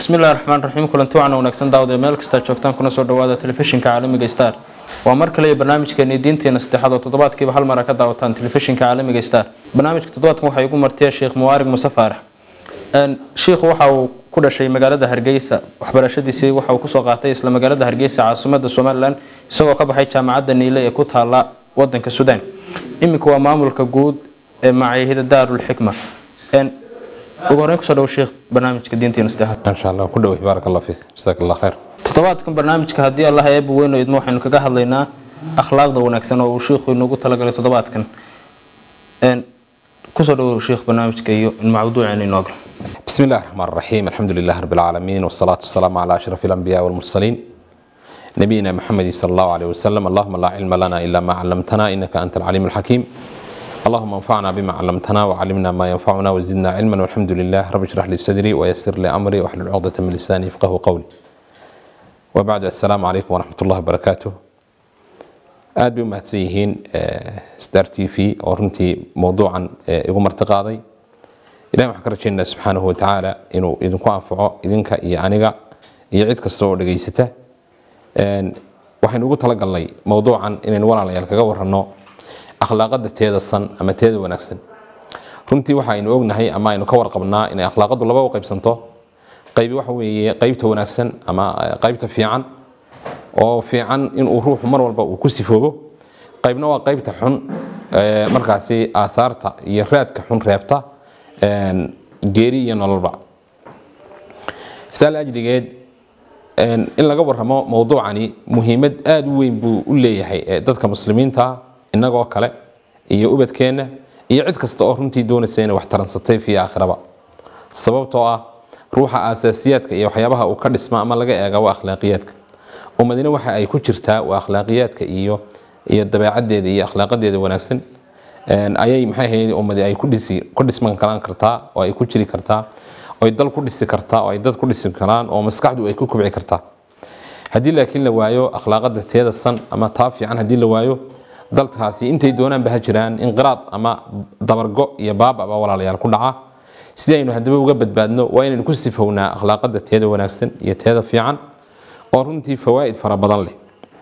bismillahi raxmaan raxiim kulanti wacan wanaagsan daawad ee meel kastaa joogtaan kuna soo dhawaada telefishinka caalamiga star waa mar kale iyo barnaamijkeeni diinteena saddexaad oo toddobaadkiiba hal mara ka daawataan telefishinka caalamiga star barnaamijka toddobaadkan waxaa igu martiya sheekh muwaarig muse faarax shiikhu waxa uu ku dhashay magaalada hargeysa waxbarashadiisii waxa uu kusoo qaatay isla magaalada hargeysa caasimada somalilan isagoo ka baxay jaamacadda niile ee ku taala wadanka suudaan iminka waa maamulka guud ee macaahida daarulxikma ugu horeyn kusoo dhawo sheekh barnaamijka diinteena saddexaad ما شاء الله كله بارك الله فيك جزاك الله خير toddobaadkan barnaamijka haddii allah eeba weyn oo idmo waxaynu kaga hadlaynaa akhlaaqda wanaagsan oo uu shiikhu inoogu talagalay toddobaadkan Een, kusoo dhawo sheekh barnaamijka iyo in mawduuceena inoo galo بسم الله الرحمن الرحيم الحمد لله رب العالمين والصلاة والسلام على أشرف الأنبياء والمرسلين نبينا محمد صلى الله عليه وسلم اللهم لا علم لنا إلا ما علمتنا إنك أنت العليم الحكيم اللهم انفعنا بما علمتنا وعلمنا ما ينفعنا وزدنا علما والحمد لله رب اشرح لي صدري ويسر لي أمري واحلل عقدة من لساني يفقه قولي وبعد السلام عليكم ورحمة الله وبركاته aad bay u mahadsan yihiin star t v oo runtii mowduucan eh, igu martiqaaday ilahi waxaan ka rajaynaa subxaanahu watacaala inuu idinku anfaco idinka iyo aniga iyo cid kasta oo dhegaysata Een, waxaynu ugu talagalnay mowduucan inaynu walaalayaal kaga waranno akhlaaqada teeda san ama teeda wanaagsan runtii waxa aynu ognahay ama aynu ka warqabnaa inay akhlaaqadu laba u qaybsanto qaybi waxa weeye qaybta wanaagsan ama eh, qaybta fiican oo fiican inuu ruuxu mar walba uu ku sifoobo qaybna waa qaybta xun ee, markaasi aahaarta iyo raadka xun reebta een, geeri iyo nololba saal ajligeed een, in laga waramo mowduucani muhiimad aada u weyn buu u leeyahay ee dadka muslimiinta innagoo kale iyo ubadkeenna iyo cid kasta oo runtii doonaysa inay wax taransatay fi aakhiraba sababtoo ah ruuxa aasaasiyaadka iyo waxyaabaha uu ka dhisma ama laga eega waa akhlaaqiyaadka ummadina waxa ay ku jirtaa waa akhlaaqiyaadka iyo iyo dabeecadeeda iyo akhlaaqadeeda wanaagsan Een, ayay maxay ahayd ummadi ay ku dhisi ku dhisman karaan kartaa oo ay ku jiri kartaa oo ay dal ku dhisi kartaa oo ay dad ku dhisi karaan oo maskaxdu ay ku kobci kartaa haddii laakiin la waayo akhlaaqada teeda san ama taa fiican haddii la waayo dalkaasi intay doonaanba ha jiraan inqiraad ama dabargo iyo baababa walaalayaal ku dhaca si aynu haddaba uga badbaadno waa inaynu ku sifownaa akhlaaqada teeda wanaagsan iyo teeda fiican oo runtii fawaa'id fara badan leh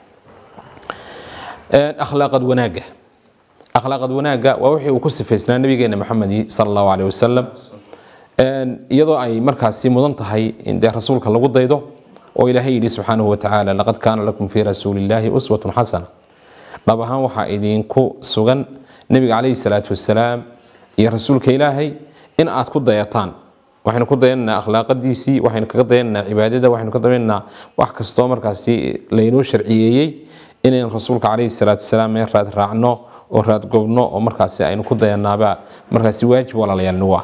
Een, akhlaaqad wanaagga akhlaaqad wanaagga waa wixii uu ku sifaysnaa nabigeena maxamedi sala allahu caleyh wasalam Een, iyadoo ay markaasi mudan tahay in dee rasuulka lagu daydo oo ilaahay yidhi subxaanahu watacaala laqad kaana lakum fii rasuulillaahi uswatun xasana dhab ahaan waxaa idinku sugan nebiga caleyhi salaatu wasalaam iyo rasuulka ilaahay in aad ku dayataan waxaynu ku dayanaynaa akhlaaqadiisii waxaynu kaga dayanaynaa cibaadada waxaynu ka dayanaynaa wax kastoo markaasi laynoo sharciyeeyey inaynu rasuulka caleyhi salaatu wasalaam meel raad raacno oo raad gobno oo markaasi aynu ku dayanaaba markaasi waajib walaalayaal nugu ah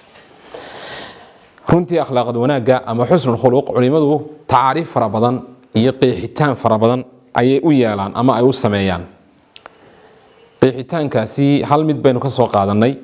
runtii akhlaaqad wanaagga ama xusnul khuluq culimadu tacaariif fara badan iyo qeexitaan fara badan ayay u yeelaan ama ay u sameeyaan qeexitaankaasi hal mid baynu ka soo qaadanay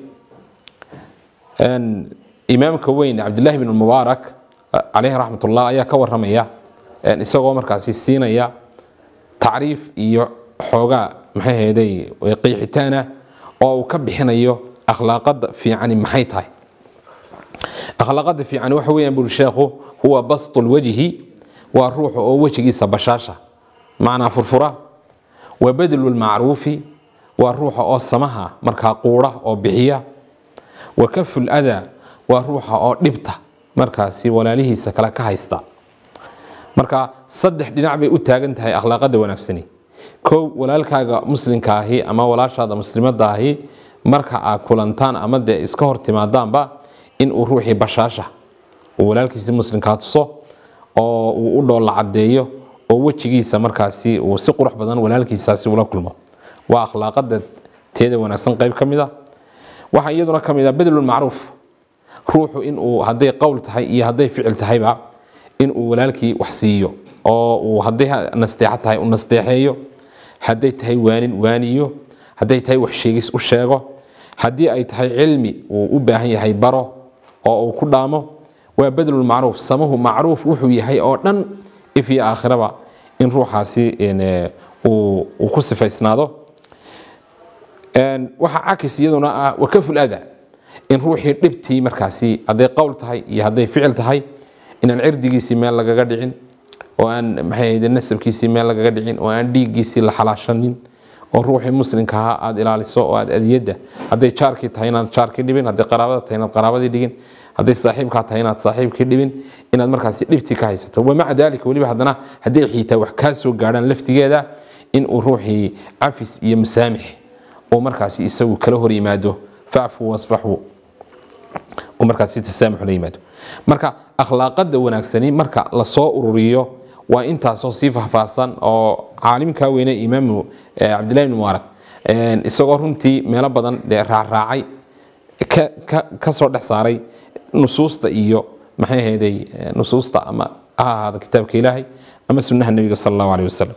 Een, imaamka weyn cabdilaahi bin mubaarak caleyhi raxmatullah ayaa ka waramaya een, isagoo markaasi siinaya tacriif iyo xoogaa maxay ahayday qeexitaana oo uu ka bixinayo akhlaaqada fiicani maxay tahay akhlaaqada fiican waxa weeyaan buri sheekhu huwa bastu lwajhi waa ruuxa oo wejigiisa bashaasha macnaa furfura wa badlu lmacruufi waa ruuxa oo samaha markaa quura oo bixiya wa kafu ladaa waa ruuxa oo dhibta markaasi walaalihiisa kale ka haysta marka saddex dhinac bay u taagan tahay akhlaaqada wanaagsani kow walaalkaaga muslimka ahi ama walaashaada muslimada ahi marka aad kulantaan ama dee iska hor timaadaanba in uu ruuxii bashaasha uu walaalkiisi muslimkaa tuso oo uu u dhoolla cadeeyo oo wejigiisa markaasi uu si qurux badan walaalkiisaasi ula kulmo waa akhlaaqada teeda wanaagsan qayb ka mid a waxaa iyaduna ka mid a badlulmacruuf ruuxu inuu hadday qowl tahay iyo hadday ficil tahayba inuu walaalkii wax siiyo oo uu hadday nasteexa tahay u nasteexeeyo hadday tahay waanin waaniyo hadday tahay wax sheegis u sheego haddii ay tahay cilmi uu u baahan yahay baro oo uu ku dhaamo waa badlulmacruuf samahu macruuf wuxuu yahay oo dhan if iyo aakhiraba in ruuxaasi een, uu uu ku sifaysnaado waxaa cakis iyaduna ah wakaful ada in ruuxii dhibtii markaasi hadday qowl tahay iyo hadday ficil tahay inaan cirdigiisii meel lagaga dhicin oo aan maxay ahayd nasabkiisii meel lagaga dhicin oo aan dhiiggiisii la xalaashanin oo ruuxii muslimka ahaa aada ilaaliso oo aada adiyadda hadday jaarkii tahay inaad jaarkii dhibin hadday qaraabada tahay inaad qaraabadii dhigin hadday saaxiibkaa tahay inaad saaxiibkii dhibin inaad markaasi dhibtii ka haysato wamaca daalika weliba haddana hadday xiitaa wax kaa soo gaadhaan laftigeeda in uu ruuxii cafis iyo musaamix uu markaasi isagu kala hor yimaado facfu wasfaxu uu markaasi tasaamux la yimaado marka akhlaaqada wanaagsani marka lasoo ururiyo waa intaasoo sii faahfaahsan oo caalimkaa weyne imaamu cabdillahi bn mubaarak isagoo runtii meelo badan dee raacraacay kasoo dhex saaray nusuusta iyo maxay ahayday nusuusta ama ha ahaado kitaabka ilaahay ama sunnaha nebiga sala allahu aleyh wasalam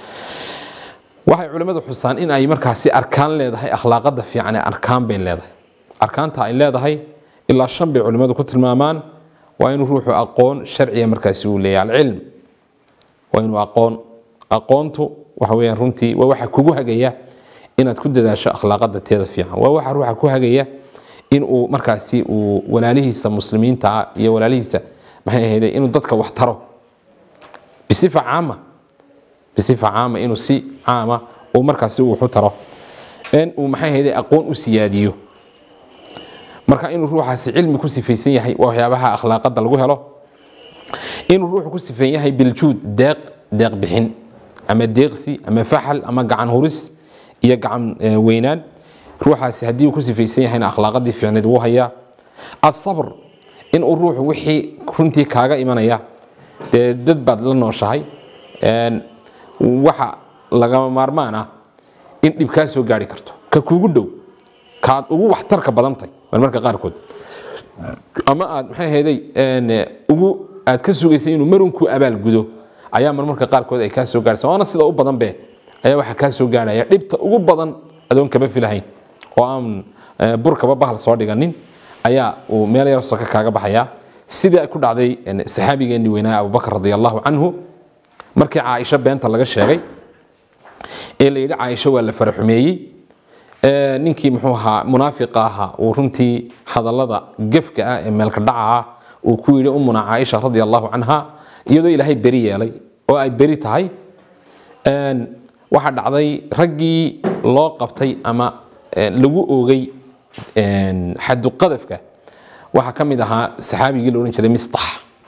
waxay culimmadu xusaan in ay markaasi arkaan leedahay akhlaaqada fiican ee arkaan bay leedahay arkaanta ay leedahay ilaa shan bay culimmadu ku tilmaamaan waa inuu ruuxu aqoon sharciya markaasi uu leeyahay alcilm waa inuu aqoon aqoontu waxa weeyaan runtii waa waxa kugu hagaya inaad ku dadaasho akhlaaqada teeda fiican waa waxa ruuxa ku hagaya in uu markaasi uu walaalihiisa muslimiinta ah iyo walaalihiisa maxay ahayde inuu dadka wax taro bisifa caama bisifa caama inuu si caama uu markaasi wuxu taro in uu maxay ahayde aqoon u siyaadiyo marka inuu ruuxaasi cilmi ku sifaysan yahay waa waxyaabaha akhlaaqada lagu helo inuu ruuxu ku sifan yahay biljuud deeq deeq bixin ama deeqsi ama faxal ama gacan huris iyo gacan weynaan ruuxaasi haddii uu ku sifaysan yahayna akhlaaqadii fiicneed wuu hayaa asabr inuu ruuxu wixii runtii kaaga imanaya dee dad baad la nooshahay waxa lagama maarmaan ah in dhib kaa soo gaari karto ka kuugu dhow kaad ugu waxtarka badantay marmarka qaarkood ama aad maxay ahayday ugu aad ka sugaysay inuu marunkuu abaal gudo ayaa marmarka qaarkood ay kaa soo gaaraysa waana sida u badan be ayaa waxaa kaa soo gaarhaya dhibta ugu badan adoon kama filahayn oo aan burkaba bahal soo dhiganin ayaa uu meel yar soka kaaga baxaya sidii ku dhacday saxaabigeenii weynaa abubakar radi allahu canhu markii caaisho beenta laga sheegay ee la yidhi caaisho waa la faraxumeeyey ninkii muxuu ahaa munaafiqa ahaa uu runtii hadallada gefka ah ee meelka dhaca ah uu ku yidhi umuna caaisha radi allahu canha iyadoo ilaahay beri yeelay oo ay beri tahay waxaa dhacday raggii loo qabtay ama lagu oogay xaduqadafka waxaa ka mid ahaa saxaabigii la odhan jiray mistax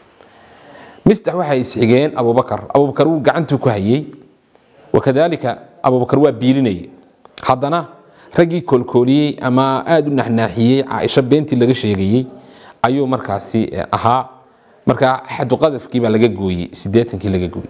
mistax waxay isxigeen abubakar abubakar wuu gacantuu ku hayey wakadalika abubakar waa biilinayay haddana raggii koolkooliyey ama aada u naxnaaxiyey caaisho beentii laga sheegayey ayuu markaasi ahaa markaa xaduqadafkii baa laga gooyey sideetankii laga gooyey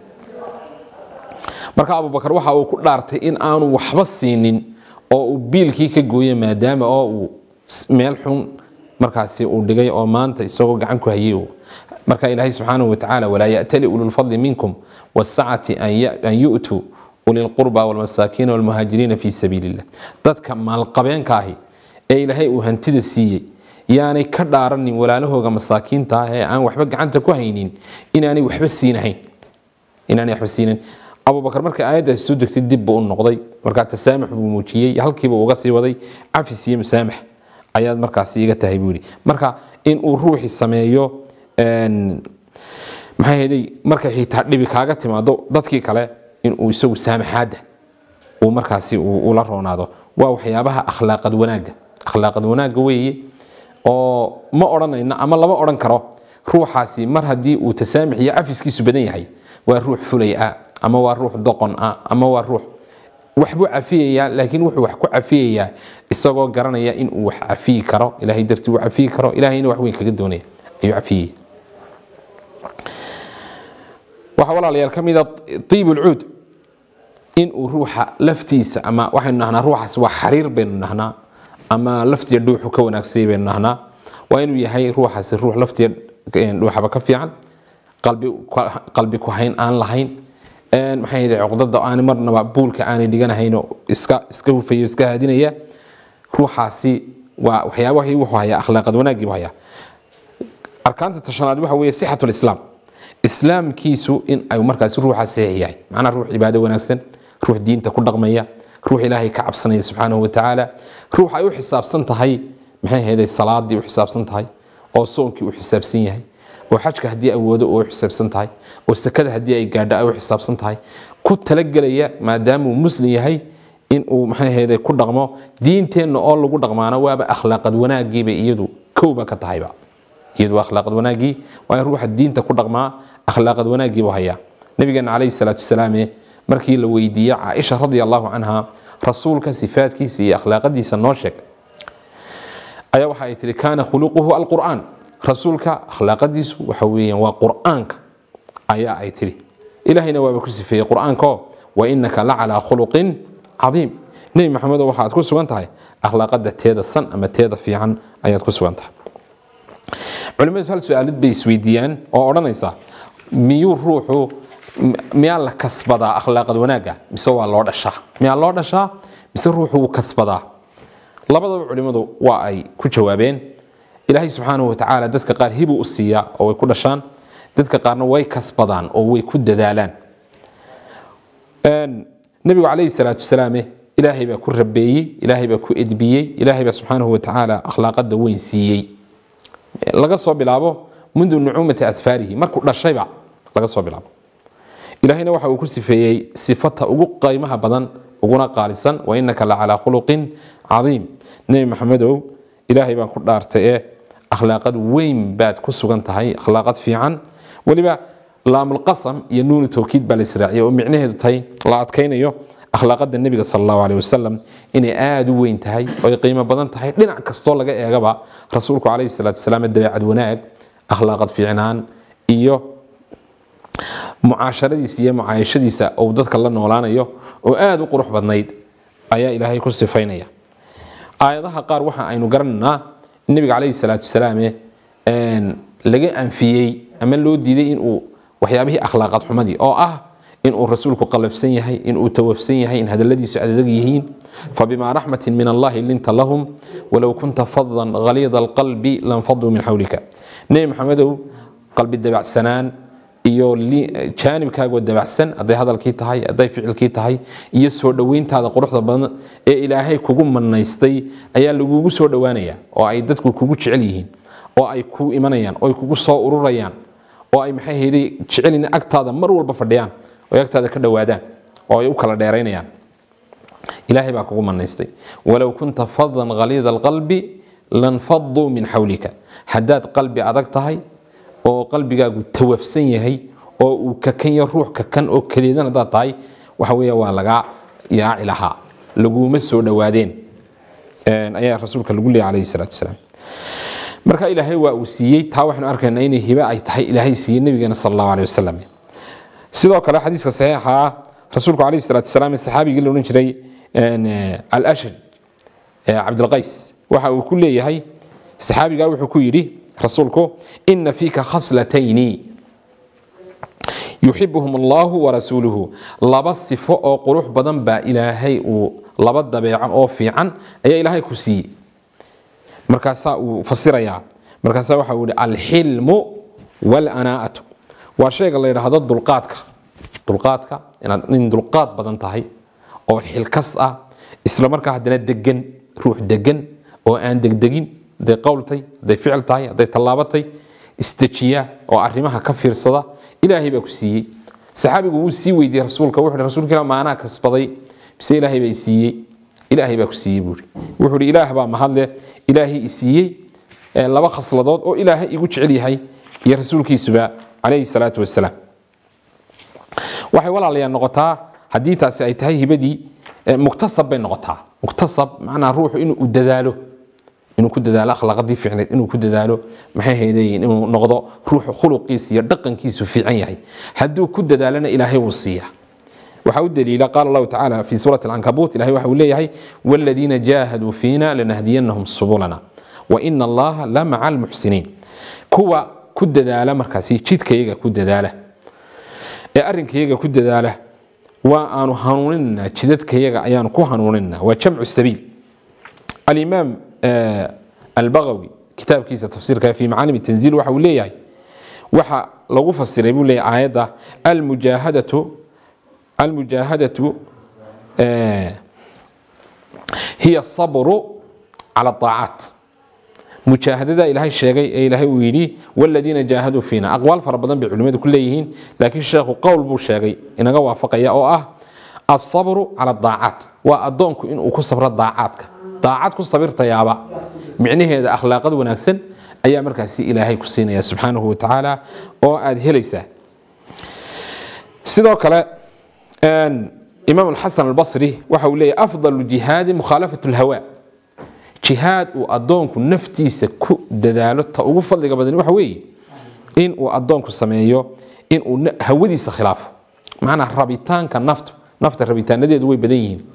marka abubakar waxa uu ku dhaartay in aanu waxba siinin oo uu biilkii ka gooye maadaama oo uu meel xun markaasi uu dhigay oo maanta isagoo gacan ku hayay marka ilaahay subxaanahu watacaala walaa ya'tali ululfadli minkum wasacati an yu'tuu ulilqurba walmasaakiina walmuhaajiriina fii sabiili illah dadka maalqabeenka ahi ee ilaahay uu hantida siiyey yaanay ka dhaaranin walaalahooga masaakiinta ah ee aan waxba gacanta ku haynin inaanay waxba siinahayn inaanay waxba siinayn abubakar markay aayaddaasi soo degtay dib buu u noqday markaa tasaamux buu muujiyey halkiiba uga sii waday cafis iyo musaamax ayaad markaasi iga tahay buu yidhi marka in uu ruuxi sameeyo maxay hayday markay xitaa dhibi kaaga timaado dadkii kale inuu isagu saamaxaadda uu markaasi ula roonaado waa waxyaabaha akhlaaqad wanaagga akhlaaqad wanaagga weeye oo ma odhanayno ama lama odhan karo ruuxaasi mar haddii uu tasaamix iyo cafiskiisu badan yahay waa ruux fulay ah ama waa ruux doqon ah ama waa ruux waxbuu cafiyayaa laakiin wuxuu wax ku cafiyayaa isagoo garanaya in uu wax cafiyi karo ilahay dartii uu cafiyi karo ilahayna wax weyn kaga doonaya ayuu cafiyaya waxaa walaalayaal ka mida tiib ulcuud in uu ruuxa laftiisa ama waxaynu nahnaa ruuxaas waa xariir baynu nahnaa ama laftiya dhuuxu ka wanaagsay baynu nahnaa waa inuu yahay ruuxaasi ruux laftiya dhuuxaba ka fiican qalbi ku hayn aan lahayn maxay ahayd cuqdada aan marnaba buulka aanay dhiganahayn oo iska iska hufayo iska haadinaya ruuxaasi waa waxyaaba wuxuu hayaa akhlaaqad wanaagii buu hayaa arkaanta tashanaad waxa weeye sixatu lislaam islaamkiisu in ay markaasi ruuxa saxiix yahay macnaa ruux cibaado wanaagsan ruux diinta ku dhaqmaya ruux ilaahay ka cabsanaya subxaanahu watacaala ruux ay u xisaabsan tahay maxay ahayd salaadii u xisaabsan tahay oo soonkii u xisaabsan yahay oo xajka haddii awoodo oo u xisaabsan tahay oo sakada haddii ay gaadho ay u xisaabsan tahay ku talagelaya maadaamuu muslim yahay in uu maxay ahayde ku dhaqmo diinteenna oo lagu dhaqmaana waaba akhlaaqad wanaagiiba iyadu kowba ka tahayba iyadu waa akhlaaqad wanaagii waa in ruuxa diinta ku dhaqmaa akhlaaqad wanaagiibu hayaa nabigeena calayhi salaatu wasalaame markii la weydiiyey caaisha radia allahu canha rasuulka sifaadkiisa iyo akhlaaqadiisa noo sheeg ayaa waxa ay tihi kaana khuluquhu alqur'aan rasuulka akhlaaqadiisu waxa weeyaan waa qur'aanka ayaa ay tihi ilahayna waaba ku sifeeyey qur'aanko wa inaka la calaa khuluqin cadiim nebi maxamedo waxaad ku sugan tahay akhlaaqada teeda san ama teeda fiican ayaad ku sugan tahay culimadu hal su-aalid bay isweydiiyaan oo odhanaysa miyuu ruuxu miyaa la kasbadaa akhlaaqad wanaagga mise waa loo dhashaa miyaa loo dhashaa mise ruuxu wuu kasbadaa labadaba culimadu waa ay ku jawaabeen ilaahay subxaanahu watacaala dadka qaar hibuu u siiyaa oo way ku dhashaan dadka qaarna way kasbadaan oo way ku dadaalaan nebigu calayhi salaatu wasalaame ilaahay baa ku rabeeyey ilaahay baa ku edbiyey ilaahay baa subxaanahu watacaala akhlaaqada weyn siiyey laga soo bilaabo mundu nucuumati adfaarihi markuu dhashayba laga soo bilaabo ilaahayna waxa uu ku sifeeyey sifata ugu qaymaha badan uguna qaalisan wa inaka la calaa khuluqin cadiim nebi maxamedow ilaahay baan ku dhaartay ee akhlaaqad weyn baad ku sugan tahay akhlaaqad fiican weliba laamulqasam iyo nuunu towkiid baa la israaciyay oo micnaheedu tahay la adkaynayo akhlaaqada nebiga sal allahu aleyh wasalam inay aada u weyn tahay oo ay qiimo badan tahay dhinac kastoo laga eegaba rasuulku calayhi salaatu wasalaam dabeecad wanaag akhlaaqad fiicnaan iyo mucaasharadiisa iyo mucaayashadiisa uu dadka la noolaanayo oo aada u qurux badnayd ayaa ilaahay ku sifaynaya aayadaha qaar waxa aynu garanaynaa in nebiga calayhi salaatu wasalaame laga anfiyey ama loo diiday inuu waxyaabihii akhlaaqad xumadii oo ah inuu rasuulku qalafsan yahay inuu tawafsan yahay in hadaladiisu adag yihiin fabima raxmatin min allahi linta lahum walow kunta fadan haliida alqalbi lanfaduu min xawlika nebi maxamedow qalbi dabacsanaan iyo jaanibkaagoo dabacsan hadday hadalkii tahay hadday ficilkii tahay iyo soo dhoweyntaada quruxda badan ee ilaahay kugu manaystay ayaa lagugu soo dhowaanaya oo ay dadku kugu jecel yihiin oo ay ku imanayaan oo ay kugu soo ururayaan oo ay maxay hayday jecelina agtaada mar walba fadhiyaan oo ay agtaada ka dhowaadaan oo ay u kala dheeraynayaan ilaahay baa kugu manaystay walow kunta fadan haliida alqalbi lanfaduu min xawlika haddaad qalbi adag tahay oo qalbigaagu tawafsan yahay oo uu kakanya ruux kakan oo kadeedan haddaad tahay waxa weeye waa lagaa yaaci lahaa laguma soo dhowaadeen ayaa rasuulka lagu leeyay calayhi salaatu wasalaam marka ilaahay waa uu siiyey taa waxaanu arkaynaa inay hibe ay tahay ilaahay siiyey nabigeena sal allahu aleyh wasalam sidoo kale xadiiska saxiixa ah rasuulku calayhi salaatu wasalaam saxaabigii la odhan jiray alashaj cabdilqays waxa uu ku leeyahay saxaabigaa wuxuu ku yidhi rasuulku ina fiika khaslatayni yuxibuhum allahu warasuuluhu laba sifo oo qurux badan baa ilaahay uu laba dabeeco oo fiican ayaa ilaahay ku siiyey markaasaa uu fasirayaa markaasaa waxa uu yihi alxilmu walanaa'atu waa shayga la yidhaahdo dulqaadka dulqaadka inaad nin dulqaad badan tahay oo xilkas ah isla markaa haddana degan ruux degan oo aan degdegin hadday qowltay hadday ficil tahay hadday tallaabatay isdejiya oo arrimaha ka fiirsada ilaahay baa ku siiyey saxaabigu wuu sii weydiiyey rasuulka wuxuu hi rasuulka ilah maanaa kasbaday mise ilaahay baa i siiyey ilaahay baa ku siiyey buuri wuxuu hi ilaah baa mahadle ilaahay i siiyey laba khasladood oo ilaahay igu jecel yahay iyo rasuulkiisuba calayhi salaatu wasalaam waxay walaalayaa noqotaa haddii taasi ay tahay hibadii muktasab bay noqotaa muktasab macnaa ruuxu inuu dadaalo inuu ku dadaalo akhlaaqadii fiicneed inuu ku dadaalo maxay haydayiin inuu noqdo ruuxu khuluqiisa iyo dhaqankiisu fiican yahay hadduu ku dadaalana ilaahay wuu siiyaa waxaa u daliila qaala allahu tacaala fi suurati alcankabuut ilahay waxa uu leeyahay waladiina jaahaduu fiina lanahdiyanahum subulana waina allaha la maca almuxsiniin kuwa ku dadaala markaasi jidkayaga ku dadaala ee arrinkayaga ku dadaala waa aanu hanuuninanaa jidadkayaga ayaanu ku hanuuninanaa waa jamcu sabiil alimaam albagawi kitaabkiisa tafsiirka fi macaalim tanziil waxa uu leeyahay waxa lagu fasiray buu leeyahay aayadda almujaahadatu almujaahadatu hiya asabru cala aacaat mujaahadada ilaahay sheegay ee ilaahay uu yidhi waladiina jaahaduu fiina aqwaal fara badan bay culimmadu ku leeyihiin laakiin sheekhu qowl buu sheegay inaga waafaqaya oo ah asabru cala daacaat waa addoonku inuu ku sabro daacaadka daacad ku sabirtayaaba micnaheeda akhlaaqad wanaagsan ayaa markaasi ilaahay ku siinaya subxaanahu wa tacaala oo aad helaysaa sidoo kale imaam alxasan albasri waxa uu leeyahy afdalu jihaadi mukhaalafat lhawa jihaad uu addoonku naftiisa ku dadaalo ta ugu fadliga badan waxa weeye in uu addoonku sameeyo in uu hawadiisa khilaafo macnaa rabitaanka naftu nafta rabitaanadeedu way badan yihiin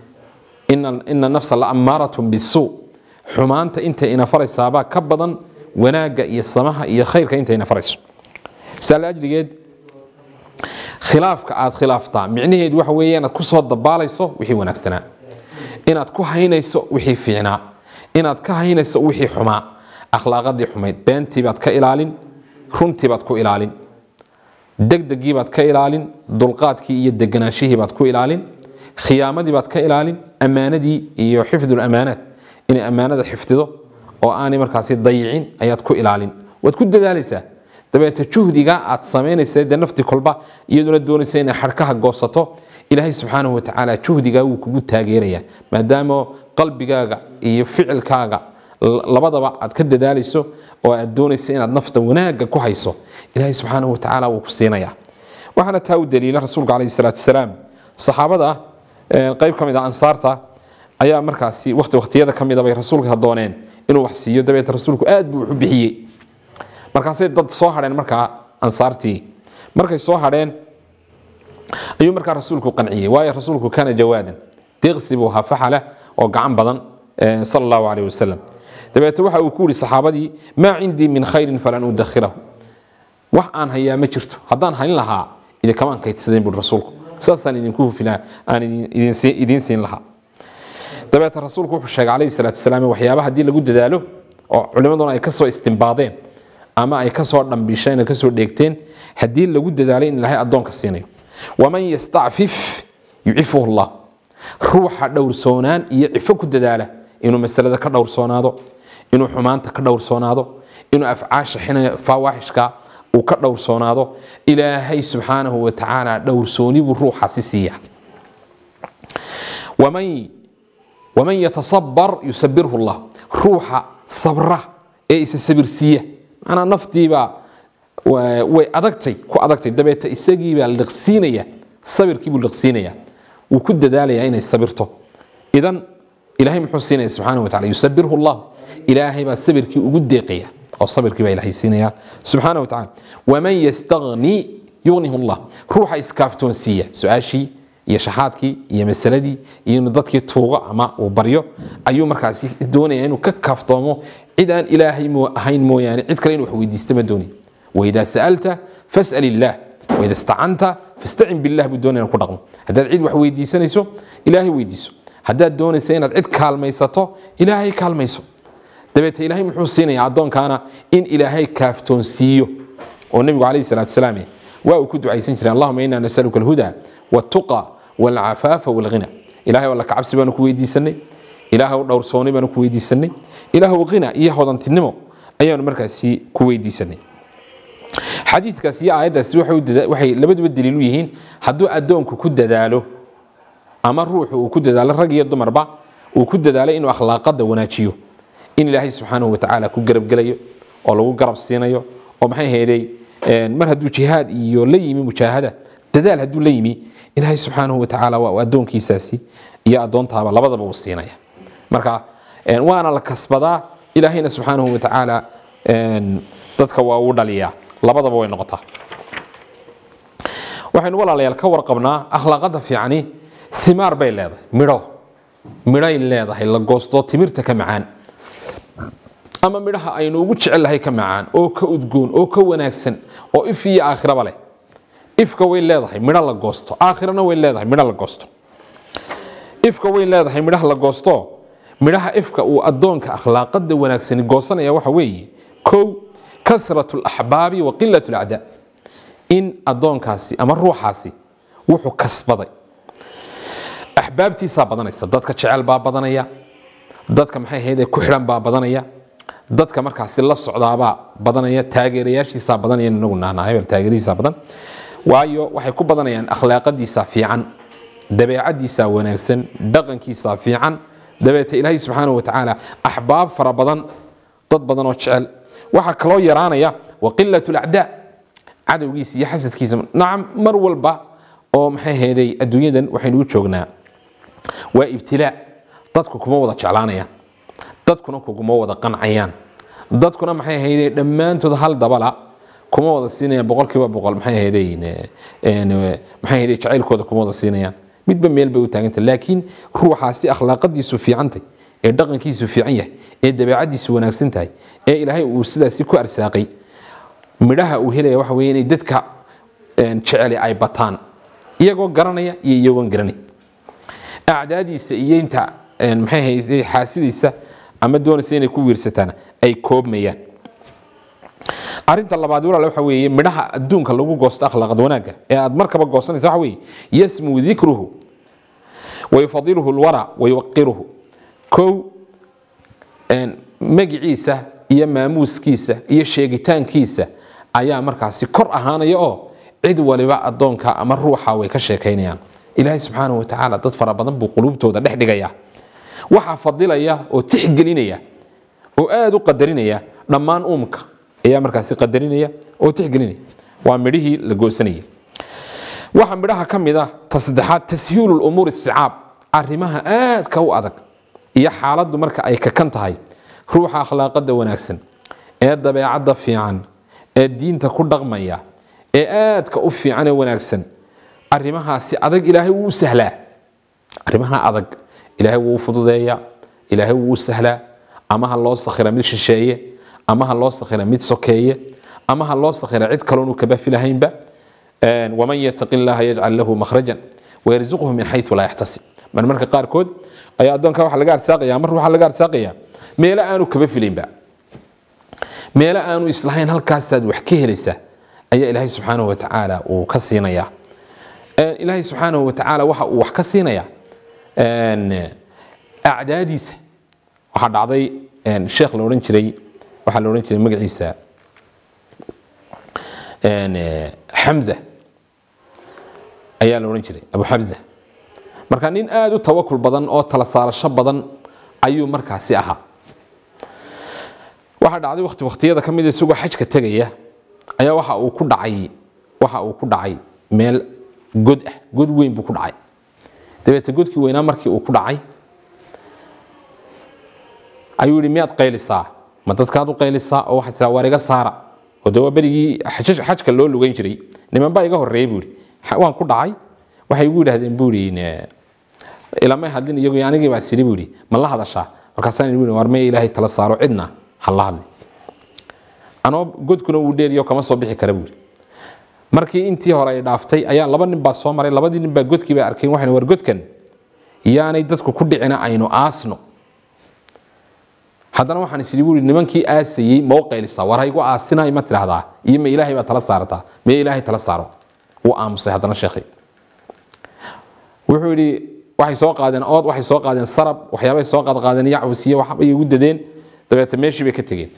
ina nafsa la ammaaratun bisuu xumaanta intay ina faraysaabaa ka badan wanaagga iyo samaha iyo khayrka intay ina farayso saa laajligeed khilaafka aad khilaaftaa micnaheedu waxa weeye inaad ku soo dabaalayso wixii wanaagsanaa inaad ku haynayso wixii fiicnaa inaad ka haynayso wixii xumaa akhlaaqadii xumayd beentiibaad ka ilaalin runtiibaad ku ilaalin degdegiibaad ka ilaalin dulqaadkii iyo deganaanshihiibaad ku ilaalin khiyaamadiibaad ka ilaalin ammaanadii iyo xifdul amaanaat inay ammaanada xifdido oo aanay markaasi dayicin ayaad ku ilaalin waad ku dadaalaysaa dabeete juhdiga aad samaynaysa dee nafti kolba iyaduna doonaysa inay xarkaha goosato ilaahay subxaanahu watacaala juhdigaa wuu kugu taageeraya maadaama qalbigaaga iyo ficilkaaga labadaba aad ka dadaalayso oo aad doonaysa inaad nafta wanaagga ku hayso ilaahay subxaanahu watacaala wuu ku siinaya waxaana taa u daliila rasuulka calayhi salaatu wasalaam saxaabada qayb ka mid a ansaarta ayaa markaasi waqti waqtiyada ka mida bay rasuulka dooneen inuu wax siiyo dabeete rasuulku aad buu wax u bixiyey markaasay dad soo hadheen markaa ansaartii markay soo hadheen ayuu markaa rasuulku qanciyey waayo rasuulku kana jawaadan deeqsi buu ahaa faxala oo gacan badan sal allahu caleyh wasalam dabeete waxa uu ku yidhi saxaabadii maa cindii min khayrin falan udakhirahu wax aan hayaa ma jirto haddaan hayn lahaa idinkamaan kaydsadeen buui rasuulku saasaan idinku hufilaa aan idiin siin lahaa dabeete rasuulku wuxuu sheegay calayhi salaatu wasalaam waxyaaba haddii lagu dadaalo oo culimmaduna ay kasoo istimbaadeen ama ay kasoo dhambisheen kasoo dheegteen haddii lagu dadaalay in ilaahay addoonka siinayo waman yastacfif yucifuhu llah ruuxa dhowrsoonaan iyo cifo ku dadaala inuu masalada ka dhowrsoonaado inuu xumaanta ka dhowrsoonaado inuu afcaasha fawaaxishka uu ka dhowrsoonaado ilaahay subxaanahu wa tacaala dhowrsooni buu ruuxaasi siiya waman yatasabar yusabirhu llah ruuxa sabra ee isa sabirsiiya manaa naftiibaa way adagtay ku adagtay dabeete isagiibaa liqsiinaya sabirkiibuu liqsiinaya wuu ku dadaalaya inay sabirto idan ilahay muxuu siinaya subxaana wa tacala yusabirhu llah ilaahay baa sabirkii ugu deeqaya oo sabirkii baa ilahay siinaya subxaana wa tacala waman yastagni yugnihu llah ruuxa iskaaftoonsiiya su-aashii iyo shaxaadkii iyo masaladii iyo inuu dadkii tuugo ama uu baryo ayuu markaasi doonaya inuu ka kaaftoomo cid aan ilaahay ahayn mooyaane cid kale inuu wax weydiista ma doonin waidaa sa'alta fas'al illaah waida istacanta fastacin billah buu doonaya ku dhaqmo haddaad cid wax weydiisanayso ilaahay weydiiso haddaad doonaysa inaad cid kaalmaysato ilaahay kaalmayso dabeete ilaahay muxuu siinaya addoonkaana in ilaahay kaaftoonsiiyo oo nebigu calayhi salaatu wasalaam waa uu ku ducaysan jiray allahuma inaa nasaluka alhuda waltuqa walcafaafa walghina ilahay alla kacabsi baanu ku weydiisanay ilaahu dhowrsooni baanu ku weydiisanay ilaahu qina iyo hodantinimo ayaanu markaasi ku weydiisanay xadiidkaas iyo aayaddaasi waxay labaduba daliil u yihiin hadduu addoonku ku dadaalo ama ruuxu uu ku dadaalo rag iyo dumarba uu ku dadaalo inuu akhlaaqada wanaajiyo in ilaahay subxaanahu watacaala ku garabgelayo oo lagu garab siinayo oo maxay heeday mar hadduu jihaad iyo la yimi mujaahada dadaal hadduu la yimi ilaahay subxaanahu watacaala waa addoonkiisaasi iyo addoontaaba labadaba uu siinaya marka waana la kasbadaa ilaahayna subxaanahu watacaala dadka waa uu dhaliyaa labadaba way noqotaa waxaynu walaalayaal ka warqabnaa akhlaaqada fiicani himaar bay leedahay midho midhay leedahay la goosto timirta ka macaan ama midhaha aynu ugu jecellahay ka macaan oo ka udgoon oo ka wanaagsan oo if iyo aakhiraba leh ifka way leedahay midho la goosto aakhirana way leedahay midho la goosto ifka way leedahay midhaha la goosto midhaha ifka uu addoonka akhlaaqada wanaagsani goosanaya waxa weeye kow kasrat alaxbaabi wa qilat alacdaa in addoonkaasi ama ruuxaasi wuxuu kasbaday axbaabtiisaa badanaysa dadka jecel baa badanaya dadka maxay ahayd ku xidhan baa badanaya dadka markaasi la socdaabaa badanaya taageerayaashiisaa badanaya inagu nahnaa hebel taageerihiisaa badan waayo waxay ku badanayaan akhlaaqadiisa fiican dabeecadiisa wanaagsan dhaqankiisa fiican dabeeta ilaahay subxaanahu wa tacaala axbaab fara badan dad badan oo jecel waxaa kaloo yaraanaya waqilat lacdaa cadowgiisa iyo xasadkiisa nacam mar walba oo maxay heeday adduunyadan waxaynu u joognaa waa ibtilaa dadku kuma wada jeclaanayaan dadkuna kuguma wada qancayaan dadkuna maxay ahaydeen dhammaantood hal dabala kuma wada siinayaan boqolkiiba boqol maxay ahaydeen maxay ahaydeen jacaylkooda kuma wada siinayaan midba meel bay u taagantay laakiin ruuxaasi akhlaaqadiisu fiicantay ee dhaqankiisu fiican yahay ee dabeecadiisu wanaagsan tahay ee ilaahay uu sidaasi ku arsaaqay midhaha uu helaya waxa weeye inay dadka jeceli ay bataan iyagoo garanaya iyo iyagoon garanay acdaadiisa iyo inta maxay ahayd xaasidiisa ama doonaysa inay ku wiirsataan ay koobmayaan arinta labaad walaal waxa weeye midhaha adduunka lagu goosto akhlaaqad wanaagga ee aad markaba goosanaysa waxa weeye yasmuu dikruhu wayufadiluhu lwara wayuwaqiruhu kow magiciisa iyo maamuuskiisa iyo sheegitaankiisa ayaa markaasi kor ahaanaya oo cid waliba adoonka ama ruuxa way ka sheekaynayaan ilaahay subxaanahu watacaala dad fara badan buu quluubtooda dhex dhigaya waxaa fadilaya oo tixgelinaya oo aada u qadarinaya dhammaan uumka ayaa markaasi qadarinaya oo tixgelinaya waa midhihii la goosanayay waxaa midhaha ka mid ah ta saddexaad tashiilu lumuur isticaab arrimaha aadka u adag iyo xaaladdu marka ay kakan tahay ruuxa akhlaaqada wanaagsan ee dabeecadda fiican ee diinta ku dhaqmaya ee aadka u fiican ee wanaagsan arrimahaasi adag ilaahay wuu u sahlaa arrimaha adag ilaahay wuu u fududeeyaa ilaahay wuu u sahlaa ama ha loo sakhira mid shisheeye ama ha loo sakhira mid sokeeye ama ha loo sakhira cid kaloonu kaba filahaynba waman yataqi llaha yajcal lahu makhrajan wayarzuqhu min xayu laa yaxtasib mar marka qaarkood ayaa addoonka waxa laga arsaaqaya mar waxaa laga arsaaqaya meelo aanu kaba filaynba meelo aanu islahayn halkaasaad wax ka helaysaa ayaa ilaahay subxaanahu watacaala uu ka siinaya ilaahay subxaanahu watacaala waxa uu wax ka siinaya acdaadiisa waxaa dhacday sheekh la odhan jiray waxaa la odhan jiray magaciisa xamza ayaa la odhan jiray abu xamza marka nin aada u tawakul badan oo tala saarasho badan ayuu markaasi ahaa waxaa dhacday waqti waqtiyada ka mid isagoo xajka tegaya ayaa waxa uu ku dhacay waxa uu ku dhacay meel god ah god weyn buu ku dhacay dabeete godkii weynaa markii uu ku dhacay ayuu yihi miyaad qaylisaa ma dadkaad u qaylisaa oo waxaad tiraa waar iga saara oo de waa berigii xajka loo lugan jiray niman baa iga horreeyey buu yihi waan ku dhacay waxay igu yidhahdeen buu yihi ilamay hadlin iyagu anigii baa siri buu yihi ma la hadashaa markaasaan ihi war maya ilaahay tala saaro cidna ha la hadli anoo godkuna uu dheeriyo kama soo bixi kara buu yihi markii intii hore ay dhaaftay ayaa laba nin baa soo maray labadii nin baa godkii baa arkeen waxayna war godkan yaanay dadku ku dhicina aynu aasno haddana waxaan is idhi buu nimankii aasayey ma u qaylisaa war haygu aasinaay ma tidhaahdaa iyo ma ilaahay baa tala saarataa ma ilaahay tala saaro wuu aamusay haddana sheekhi wuxuu yidhi waxay soo qaadeen ood waxay soo qaadeen sarab waxyaabay soo qaadqaadeen yacwus iyo waxbay igu dadeen dabeete meeshii bay ka tegeen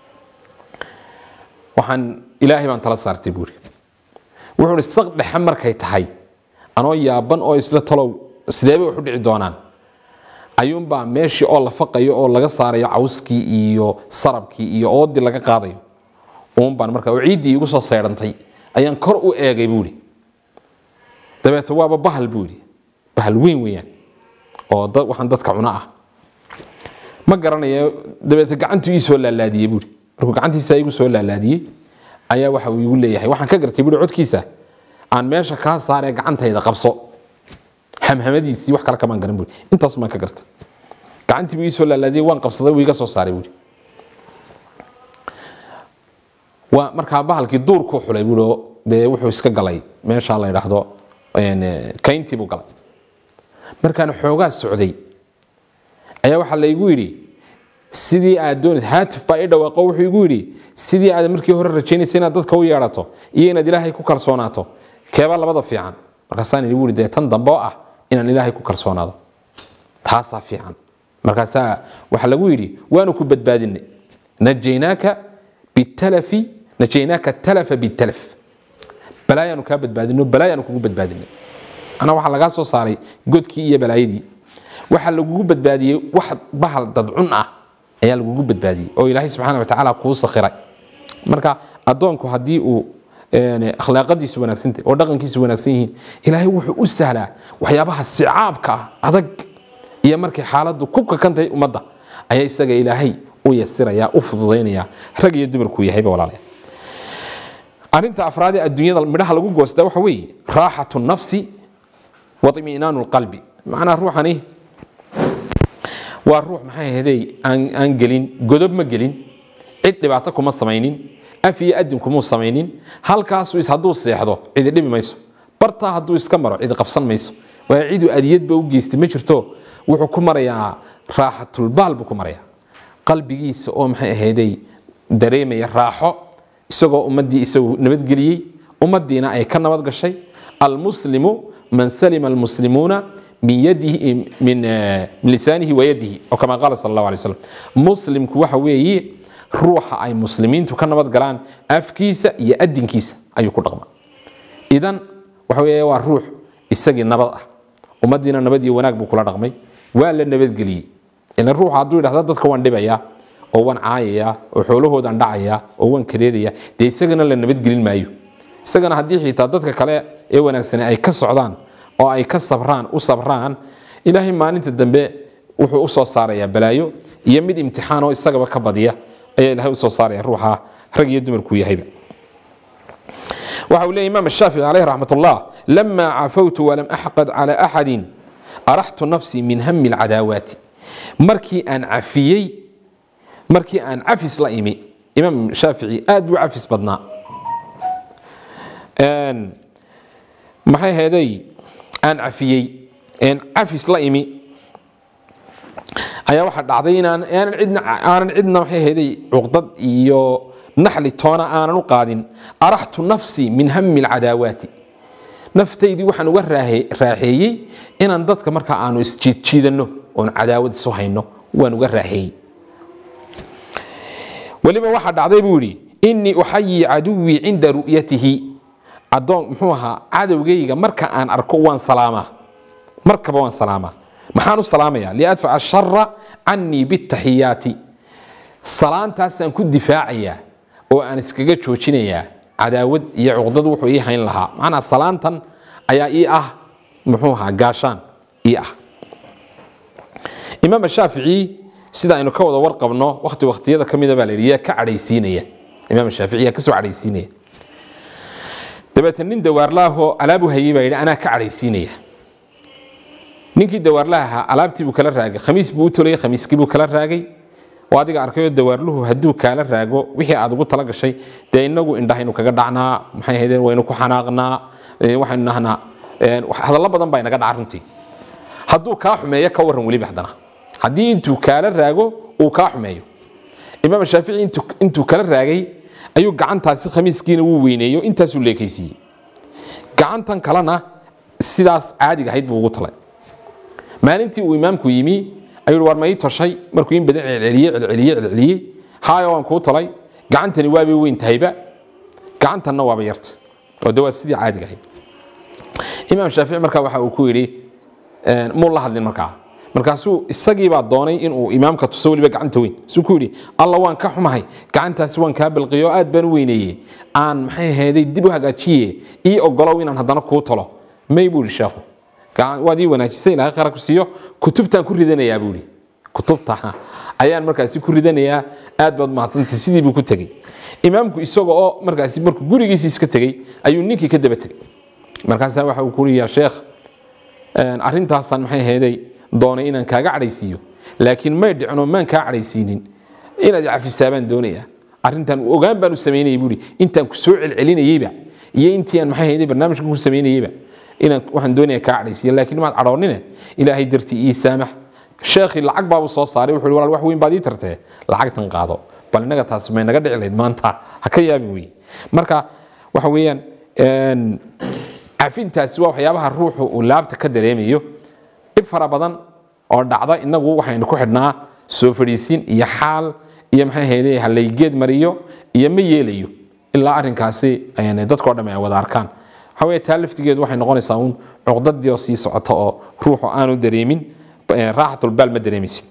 waxaan ilaahay baan tala saartay buuri wuxuu ihi saq dhexe markay tahay anoo yaaban oo isla talow sideebay wax u dhici doonaan ayuunbaa meeshii oo la faqayo oo laga saarayo cawskii iyo sarabkii iyo oodii laga qaadayo uunbaan marka oo ciiddii igu soo saydhantay ayaan kor u eegay buuri dabeete waaba bahal buuri bahal weyn weeyaan oo waxaan dadka cuno ah ma garanaya dabeete gacantuu ii soo laalaadiyey buuri markuu gacantiisa igu soo laalaadiyey ayaa waxa uu igu leeyahay waxaan ka gartay buuri codkiisa aan meesha kaa saaree gacantayda qabso hamhamadiisii wax kale kamaan garan buuri intaas baan ka gartay gacantii buu ii soo laalaadiyey waan qabsaday wuu iga soo saaray buuri waa markaa bahalkii duurkuu xulay buuri oo dee wuxuu iska galay meesha la yidhaahdo kayntii buu galay markaan xoogaa socday ayaa waxaa la igu yidhi sidii aad doonad haatif baa i dhawaaqo wuxuu igu yidhi sidii aad markii hore rajaynaysa inaad dadka u yeedhato iyo inaad ilaahay ku kalsoonaato keebaa labada fiican markaasaan igu yidhi dee tan dambe oo ah inaan ilaahay ku kalsoonaado taasaa fiican markaasaa waxaa lagu yidhi waanu ku badbaadinay najaynaaka bitalafi najaynaaka talafa bitalaf balaayaanu kaa badbaadino balaayaanu kugu badbaadinay anaa waxaa lagaa soo saaray godkii iyo balaayadii waxaa lagugu badbaadiyey wax bahal dadcun ah ayaa lagugu badbaadiyey oo ilaahay subxaana wa tacaala kuu sakhiray marka addoonku haddii uu akhlaaqadiisu wanaagsantahy oo dhaqankiisu wanaagsan yihiin ilaahay wuxuu u sahlaa waxyaabaha sicaabka ah adag iyo markay xaaladdu ku kakantahay ummadda ayaa isaga ilaahay u yasiraya u fududaynaya rag iyo dumarkuu yahayba walaalaya arrinta afraad ee adduunyada midhaha lagu goostaa waxa weeye raaxatu nafsi wa iminaanu lqalbi macnaa ruuxani waa ruux maxay ahaydey aan gelin godob ma gelin cid dhibaato kuma samaynin af iyo adin kumuu samaynin halkaasu is hadduu seexdo cidi dhibi mayso bartaa hadduu iska maro cidi qabsan mayso waa cidu adiyadba u geystay ma jirto wuxuu ku marayaa raaxatulbaal buu ku marayaa qalbigiisa oo maxay ahaydey dareemaya raaxo isagoo ummaddii isagu nabadgeliyey ummaddiina ay ka nabad gashay almuslimu man salima almuslimuuna min yadihi min lisaanihi wa yadihi oo kama qaala sal allahu alay wasalam muslimku waxa weeye ruuxa ay muslimiintu ka nabad galaan afkiisa iyo adinkiisa ayuu ku dhaqmaa idan waxa weeye waa ruux isagii nabad ah ummaddiina nabad iyo wanaag buu kula dhaqmay waa la nabadgeliyey ilan ruuxa hadduu yidhahda dadka waan dhibayaa oo waan caayayaa oo xoolahoodaan dhacayaa oo waan kareedayaa dee isagana la nabadgelin maayo isagana haddii xitaa dadka kale ee wanaagsane ay ka socdaan oo ay ka sabraan u sabraan ilaahay maalinta dambe wuxuu u soo saarayaa balaayo iyo mid imtixaan oo isagaba ka badiya ayaa ilahay usoo saaraya ruuxa rag iyo dumarkuu yahayba waxa uu leeyahy imaam الshaafici calayh raxmat ullah lama cafawtu walam axqad cala axadin araxtu nafsii min hami اlcadaawaati markii aan cafiyey markii aan cafis la imi imaam shaafici aad buu cafis badnaa maxay heeday aan cafiyey een cafis la imi ayaa waxaa dhacday inaan aanan cidna aanan cidna maxay heeday cuqdad iyo naxli toona aanan u qaadin araxtu nafsii min hami alcadaawaati naftaydii waxaan uga raaxeeyey inaan dadka markaa aanu isjiidjiidanno oon cadaawad isu hayno waan uga raaxeeyey weliba waxaa dhacday buu yidhi inii uxayi caduwii cinda ru'yatihi adoon muxuu ahaa cadowgayga marka aan arko waan salaamaa markaba waan salaamaa maxaan u salaamaya liadfaca shara canii bitaxiyaati salaantaasaan ku difaacayaa oo aan iskaga joojinayaa cadaawad iyo cuqdad wuxuu ii hayn lahaa macnaa salaantan ayaa ii ah muxuu ahaa gaashaan ii ah imaam shaafici sida aynu ka wada warqabno wakti waktiyada ka mida baa la yidhi yaa ka cadhaysiinaya imaam shaafici yaa kasoo cadhaysiinaya dabeetna nin dawaarlaahoo alaabu hayey baa yidhi anaa ka cadhaysiinaya ninkii dawaarlaha ahaa alaabtii buu kala raagay khamiis buu u tolayay khamiiskii buu kala raagay oo adiga arkayoo dawaarluhu hadduu kaala raago wixii aad ugu tala gashay dee inagu indhahaynu kaga dhacnaa maxay ahaydeen waynu ku xanaaqnaa waxaynu nahnaa hadallo badan baa inaga dhaca runtii hadduu kaa xumeeyo ka warran weliba haddana haddii intuu kaala raago uu kaa xumeeyo imaam shaafici intuu kala raagay ayuu gacantaasi khamiiskiina wuu weyneeyo intaasuu leekaysiiyey gacantan kalena sidaas caadiga ahayd buu ugu talay maalintii uu imaamku yimi ayuu war ma ii toshay markuu in badan celceliye celceliye celceliyey haayo waan kuu talay gacantani waabay weyn tahayba gacantanna waaba yarta oo de waa sidii caadiga ahayd imaam shaafici markaa waxa uu ku yidhi muu la hadlin markaa markaasuu isagiibaa doonay inuu imaamka tuso weliba gacanta weyn suu ku yidhi alla waan ka xumahay gacantaasi waan kaa bilqiyo aad baan u weyneeye aan maxay ahaydey dib u hagaajiye ii ogolow inaan haddana kuu talo may buu yidhi sheekhu waad ii wanaajisay ilaahay khayr ku siiyo kutubtaan ku ridanayaa buu yidhi kutubta ayaan markaasi ku ridanayaa aad baad mahadsantay sidii buu ku tegey imaamku isaga oo markaasi markuu gurigiisii iska tegey ayuu ninkii ka daba tegey markaasaa waxa uu ku yidhi yaa sheekh arrintaasaan maxay ahaydey doonay inaan kaaga cadhaysiiyo laakiin may dhicno maan kaa cadhaysiinin inaad cafisaabaan doonaya arrintan ogaan baan u samaynayay buuri intaan ku soo celcelinayeyba iyo intii aan maxay ahaydey barnaamijka ku samaynayeyba inaan waxaan doonaya kaa cadhaysiiya laakiin maad cadhoonine ilaahay dartii ii saamax sheekhii lacag baabuu soo saaray wuxuu walaal wax weyn baad ii tartee lacagtan qaado bal innaga taas may naga dhici lahayd maanta ha ka yaabi weye marka waxa weeyaan cafintaasi waa waxyaabaha ruuxu uu laabta ka dareemayo dhib fara badan oo dhacda inagu waxaynu ku xidhnaa soo fadhiisin iyo xaal iyo maxay hayde halaygeed mariyo iyo ma yeelayo ilaa arrinkaasi dadkao dham ay wada arkaan waxa weye taa laftigeedu waxay noqonaysaa uun cuqdadii oo sii socota oo ruuxu aanu dareemin raaxatulbaal ma dareemaysid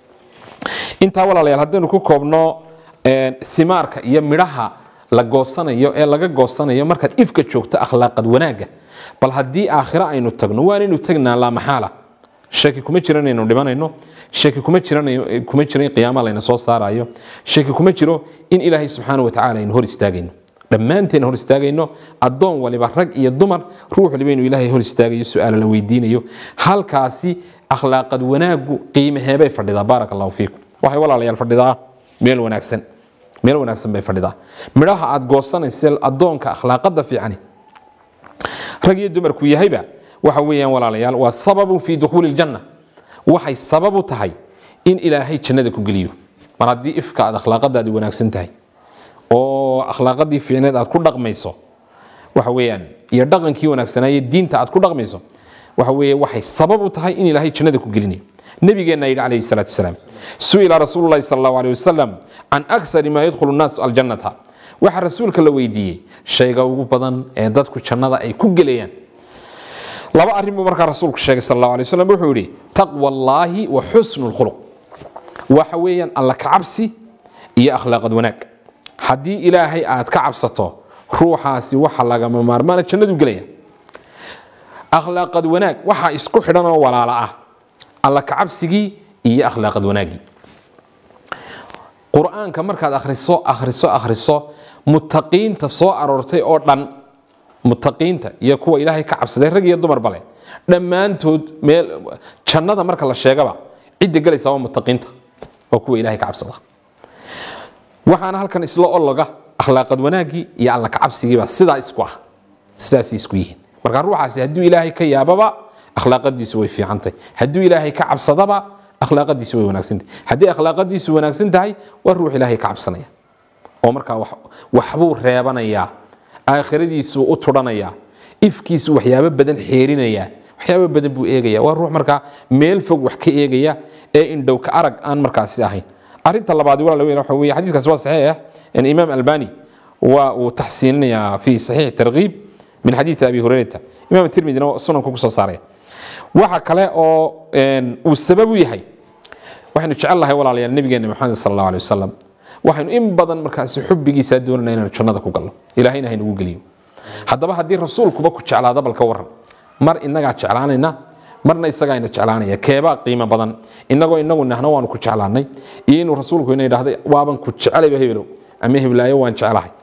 intaa walaalayaal haddaynu ku koobno himaarka iyo midhaha la goosanayo ee laga goosanayo markaad ifka joogto akhlaaqad wanaagga bal haddii aakhiro aynu tagno waanaynu tagnaa laa maxaala shaki kuma jiro inaynu dhimanayno shaki kuma jiran kuma jiro in qiyaama layna soo saarayo shaki kuma jiro in ilaahay subxaana watacaala aynu hor istaagayno dhammaanteen hor istaagayno addoon waliba rag iyo dumar ruux waliba inuu ilaahay hor istaagayo su-aala la weydiinayo halkaasi akhlaaqad wanaaggu qiimaheebay fadhidaa baaraka allahu fiikum waxay walaalayaal fadhidaa meel wanaagsan meel wanaagsan bay fadhidaa midhaha aad goosanaysa addoonka akhlaaqada fiicani rag iyo dumarku yahayba waxa weeyaan walaalayaal waa sababun fii dukhuuli ljanna waxay sabab u tahay in ilaahay jannada ku geliyo mar haddii ifka aad akhlaaqadaadi wanaagsan tahay oo akhlaaqadii fiicneed aad ku dhaqmayso waxa weeyaan iyo dhaqankii wanaagsanaaye diinta aad ku dhaqmayso waxa weeye waxay sabab u tahay in ilaahay jannada ku gelinayo nabigeenna yidhi calayhi salaatu wasalaam su'ila rasuulu llahi sala allahu alayh wasalam can akthari maa yadkhulu nnaasu aljannata waxaa rasuulka la weydiiyey shayga ugu badan ee dadku jannada ay ku gelayaan laba arrin buu markaa rasuulku sheegay sal allahu alay wasalam wuxuu yidhi taqwa allaahi wa xusnu lkhuluq waxa weeyaan alla kacabsi iyo akhlaaqad wanaag haddii ilaahay aad ka cabsato ruuxaasi waxa lagama maarmaana jannadu gelaya akhlaaqad wanaag waxaa isku xidhan oo walaala ah alla kacabsigii iyo akhlaaqad wanaaggii qur-aanka markaad akhriso akhriso akhriso mutaqiinta soo aroortay oo dhan mutaqiinta iyo kuwa ilaahay ka cabsaday rag iyo dumar bale dhammaantood meel jannada marka la sheegaba cidda gelaysa waa mutaqiinta waa kuwa ilaahay ka cabsada waxaana halkan isla ologa akhlaaqad wanaaggii iyo alla kacabsigiiba sidaa isku ah sidaasay isku yihiin marka ruuxaasi hadduu ilaahay ka yaababa akhlaaqadiisu way fiicantahay hadduu ilaahay ka cabsadaba akhlaaqadiisu way wanaagsantahay haddii akhlaaqadiisu wanaagsan tahay waa ruux ilaahay ka cabsanaya oo markaa waxbuu reebanayaa aakhiradiisu u tudhanayaa ifkiisu waxyaabo badan xeerinayaa waxyaabo badan buu eegaya waa ruux markaa meel fog wax ka eegaya ee indhow ka arag aan markaasi ahayn arinta labaad walaal weyn waxa weeye xadiiskaas waa saxiix in imaam albani waa uu taxsiininayaa fi saxiix targhiib min xadiisi abi hurayrata imaam tirmidina sunanku ku soo saaraya waxa kale oo uu sabab u yahay waxaynu jecel lahay walaalayaal nabigeena maxamed sal allahu alay wasalam waxaynu in badan markaasi xubbigiisa doonana inaynu jannada ku galno ilahayna haynagu geliyo haddaba haddii rasuulkuba ku jeclaada bal ka waran mar inagaa jeclaanayna marna isagaa ina jeclaanaya keebaa qiimo badan inagoo inagu nahna waanu ku jeclaanay iyo inuu rasuulku ina idhahda waaban ku jecelayba hebelow ama heblaayo waan jeclahay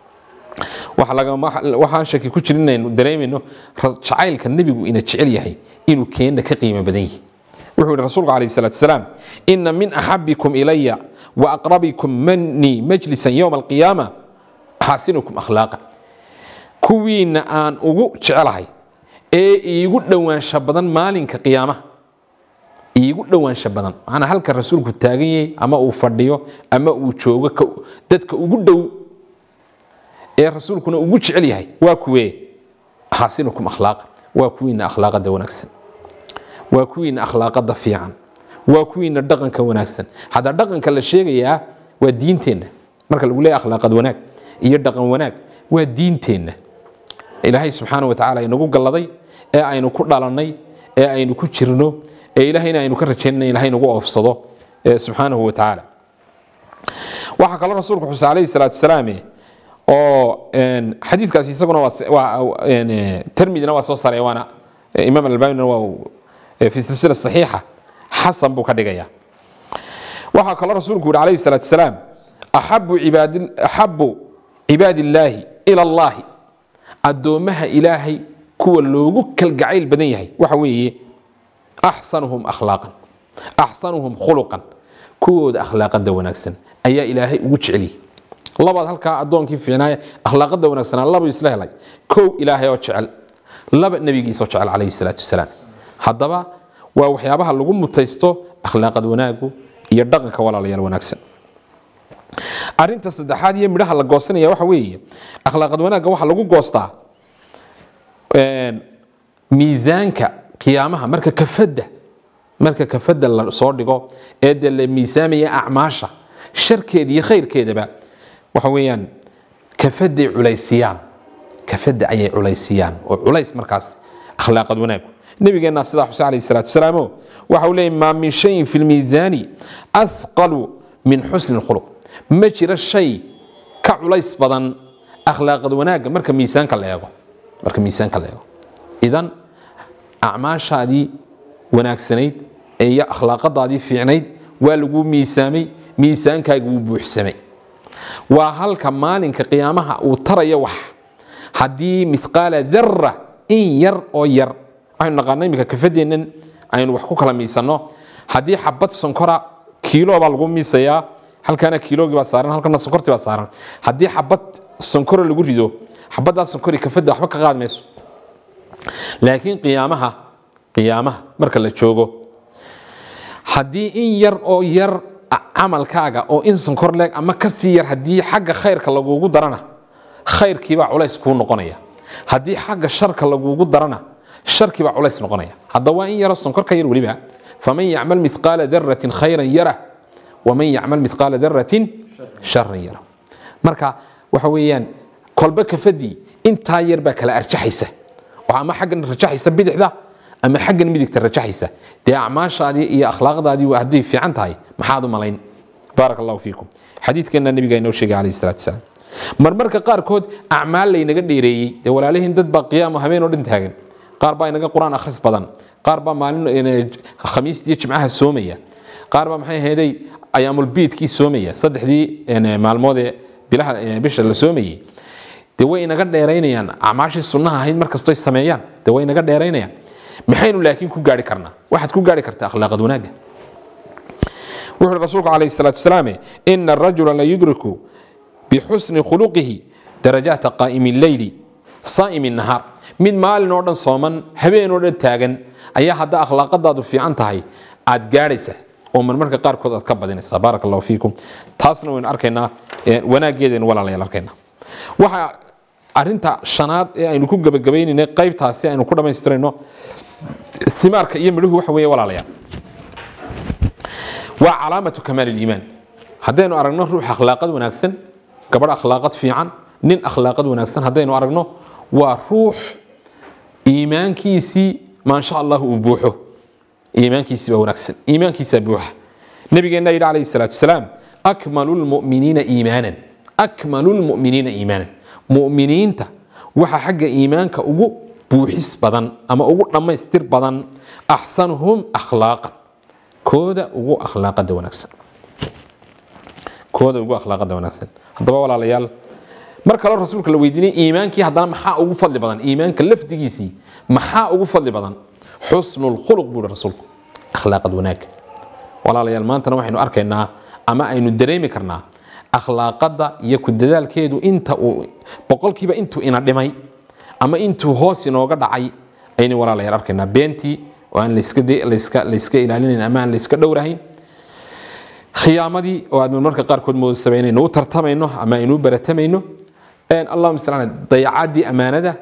waxaan shaki ku jirin inaynu dareemayno jacaylka nebigu ina jecel yahay inuu keenna ka qiimo badan yahay wuxuu yihi rasuulku calayhi salaatu wasalaam ina min axabikum ilaya wa aqrabikum manii majlisan yowma alqiyaama xaasinukum akhlaaqa kuwiina aan ugu jecelahay ee iigu dhowaansha badan maalinka qiyaamaha iigu dhowaansha badan macnaa halka rasuulku taagan yahay ama uu fadhiyo ama uu joogo dadka ugu dhow ee rasuulkuna ugu jecel yahay waa kuwee xaasinukum akhlaaqa waa kuwiina akhlaaqada wanaagsan waa kuwiina akhlaaqada fiican waa kuwiina dhaqanka wanaagsan hadda dhaqanka la sheegayaa waa diinteenna marka lagu leeyahay akhlaaqad wanaag iyo dhaqan wanaag waa diinteenna ilaahay subxaana wa tacaala inagu galladay ee aynu ku dhalannay ee aynu ku jirno ee ilaahayna aynu ka rajaynana ilahay nagu oofsado subxaanahu wa tacaala waxaa kaloo rasuulku xuse calayhi salaatu wasalaam oo xadiidkaas isaguna termidina waa soo saaray waana imaam albanina waa fi silsila saxiixa xasan buu ka dhigaya waxaa kaloo rasuulku yihi calayhi salaatu wasalaam axabu cibaadi axabu cibaadi illaahi ila allahi addoommaha ilaahay kuwa loogu kalgacayl badan yahay waxa weeye axsanuhum akhlaaqan axsanuhum khuluqan kuwooda akhlaaqada wanaagsan ayaa ilaahay ugu jeceliyey labaad halkaa addoonkii fiicnaaya akhlaaqada wanaagsanaa labu isla helay kow ilaahay oo jecel laba nebigiisoo jecel calayhi salaatu wasalaam haddaba waa waxyaabaha lagu mutaysto akhlaaqad wanaagu iyo dhaqanka walaalayaal wanaagsan arinta saddexaad iyo midhaha la goosanaya waxa weeye akhlaaqad wanaagga waxaa lagu goostaa miisaanka qiyaamaha marka kafadda marka kafadda la soo dhigo ee dee la miisaamaya acmaasha sharkeeda iyo khayrkeedaba waxa weeyaan kafaday culaysiyaan kafada ayay culaysiyaan oo culays markaas akhlaaqad wanaagu nabigeenna sidaa xuseen alayhi salaatu wasalaamo waxa uu leeyahy maa min shayin fi lmiisaani athqalu min xusni lkhuluq ma jiro shay ka culays badan akhlaaqad wanaagga marka miisaanka la eego marka miisaanka la eego idan acmaashaadii wanaagsanayd iyo akhlaaqadaadii fiicnayd waa lagu miisaamay miisaankaaga wuu buuxsamay waa halka maalinka qiyaamaha uu tarayo wax haddii mithqaala dara in yar oo yar waxaynu naqaana iminka kafadeennan aynu wax ku kala miisanno haddii xabad sonkora kiilo baa lagu miisayaa halkaana kiilogii baa saaran halkana sonkortii baa saaran haddii xabad sonkoro lagu rido xabaddaa sonkori kafadda waxba ka qaadi mayso laakiin qiyaamaha qiyaamaha marka la joogo haddii in yar oo yar camalkaaga oo in sonkor leeg ama kasii yar haddii xagga khayrka lagugu darana khayrkiibaa culays kuu noqonaya haddii xagga sharka lagugu darana sharkiibaa culays noqonaya hadda waa in yaro sonkor ka yar weliba faman yacmal mithqaala daratin khayran yarah waman yacmal mithqaala daratin sharan yarah marka waxa weeyaan kolba kafadii intaa yar baa kala arjaxaysa oo ama xaggan rajaxaysa bidixda ama xaggan midigta rajaxaysa dee acmaashaadii iyo akhlaaqdaadii hadday fiican tahay maxaad u malayn baarak allahu fiikum xadiidkeenna nabiga inoo sheegay calayhi salaatu wasalaam marmarka qaarkood acmaal laynaga dheereeyey dee walaalihiin dad baa qiyaamo habeen oo dhan taagan qaar baa inaga qur-aan akhris badan qaar baa maalin khamiistii iyo jimcaha soomaya qaar baa maxay ahaydey ayaamulbiidkii soomaya saddexdii maalmood ee bilaha bisha la soomayey dee way inaga dheeraynayaan acmaashii sunnaha ahayd markastoy sameeyaan dee way inaga dheeraynayaan maxaynu laakiin ku gaari karnaa waxaad ku gaari kartaa akhlaaqad wanaagga wuxuu rasuulku calayhi salaatu wasalaam ina arajula la yudriku bixusni khuluqihi darajaata qaa'imi leyli saa'imi nahaar mid maalin oo dhan sooman habeen oo dhan taagan ayaa hadda akhlaaqadaadu fiican tahay aad gaadhaysa oo marmarka qaarkood aad ka badinaysa baaraka allahu fiikum taasna waynu arkaynaa wanaaggeedaynu walaalayaal arkaynaa waxa arinta shanaad ee aynu ku gabagabaynayna qaybtaasi aynu ku dhammaystirayno imaarka iyo midhuhu waxa weeye walaalayaal waa calaamatu kamaal iimaan haddaynu aragno ruux akhlaaqad wanaagsan gabadh akhlaaqad fiican nin akhlaaqad wanaagsan haddaynu aragno waa ruux iimaankiisii maasha allah uu buuxo iimaankiisii baa wanaagsan iimaankiisaa buuxa nabigeenna yidhi calayhi salaatu wasalaam akmalu lmu'miniina iimaanan akmalu lmu'miniina iimaanan mu'miniinta waxa xagga iimaanka ugu buuxis badan ama ugu dhammaystir badan axsanuhum akhlaaqan kooda ugu akhlaaqada wanaagsan kooda ugu akhlaaqada wanaagsan haddaba walaalayaal mar kale rasuulka la weydiinay iimaankii haddana maxaa ugu fadli badan iimaanka lafdigiisii maxaa ugu fadli badan xusnu lkhuluq buu rasuulku akhlaaqad wanaagga walaalayaal maantana waxaynu arkaynaa ama aynu dareemi karnaa akhlaaqada iyo ku dadaalkeedu inta uu boqolkiiba intuu ina dhimay ama intuu hoos inooga dhacay aynu walaalayaal arkaynaa beentii oo aan layska ilaalinayn ama aan layska dhowrahayn khiyaamadii oo aad marmarka qaarkood moodasaba inaynu u tartamayno ama aynu u baratamayno allahuma sal dayacaadii ammaanada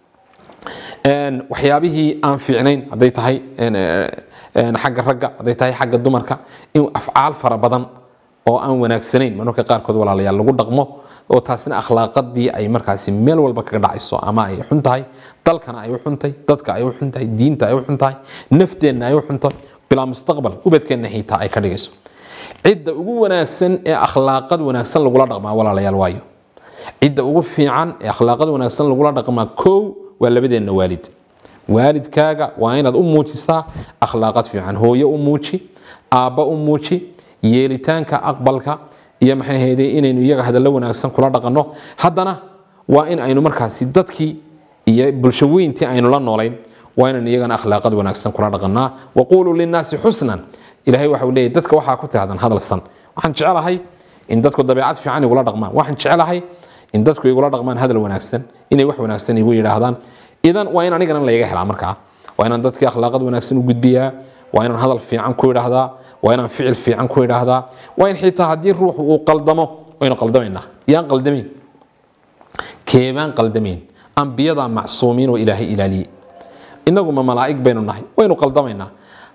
waxyaabihii aan fiicnayn hadday tahay xagga ragga hadday tahay xagga dumarka in afcaal fara badan oo aan wanaagsanayn marmarka qaarkood walaalayaal lagu dhaqmo oo taasina akhlaaqadii ay markaasi meel walba kaga dhacayso ama ay xun tahay dalkana ay u xuntahay dadka ay u xun tahay diinta ay u xun tahay nafteenna ay u xunto bilaa mustaqbal ubadkeenna xiitaa ay ka dhigayso cidda ugu wanaagsan ee akhlaaqad wanaagsan lagula dhaqmaa walaalayaal waayo cidda ugu fiican ee akhlaaqad wanaagsan lagula dhaqmaa kow waa labadeenna waalid waalidkaaga waa inaad u muujisaa akhlaaqad fiican hooyo u muuji aabba u muuji yeelitaanka aqbalka iyo maxay hayday inaynu iyaga hadallo wanaagsan kula dhaqanno haddana waa in aynu markaasi dadkii iyo bulsho weyntii aynu la noolayn waa inaynu iyagana akhlaaqad wanaagsan kula dhaqannaa waquuluu linnaasi xusnan ilahay waxa uu leeyahy dadka waxaa ku tirahdaan hadal san waxaan jecelahay in dadku dabeecad fiican igula dhaqmaan waxaan jecelahay in dadku igula dhaqmaan hadal wanaagsan inay wax wanaagsan igu yidhaahdaan idan waa in anigana layga helaa markaa waa inaan dadkii akhlaaqad wanaagsan u gudbiyaa waa inaan hadal fiican ku idhaahdaa waa inaan ficil fiican ku idhaahdaa waa in xitaa haddii ruuxu uu qaldamo waynu qaldamaynaa yaan qaldamayn keebaan qaldamayn ambiyadaa macsuumiin oo ilaahay ilaaliyey innaguma malaa'ig baynu nahay waynu qaldamaynaa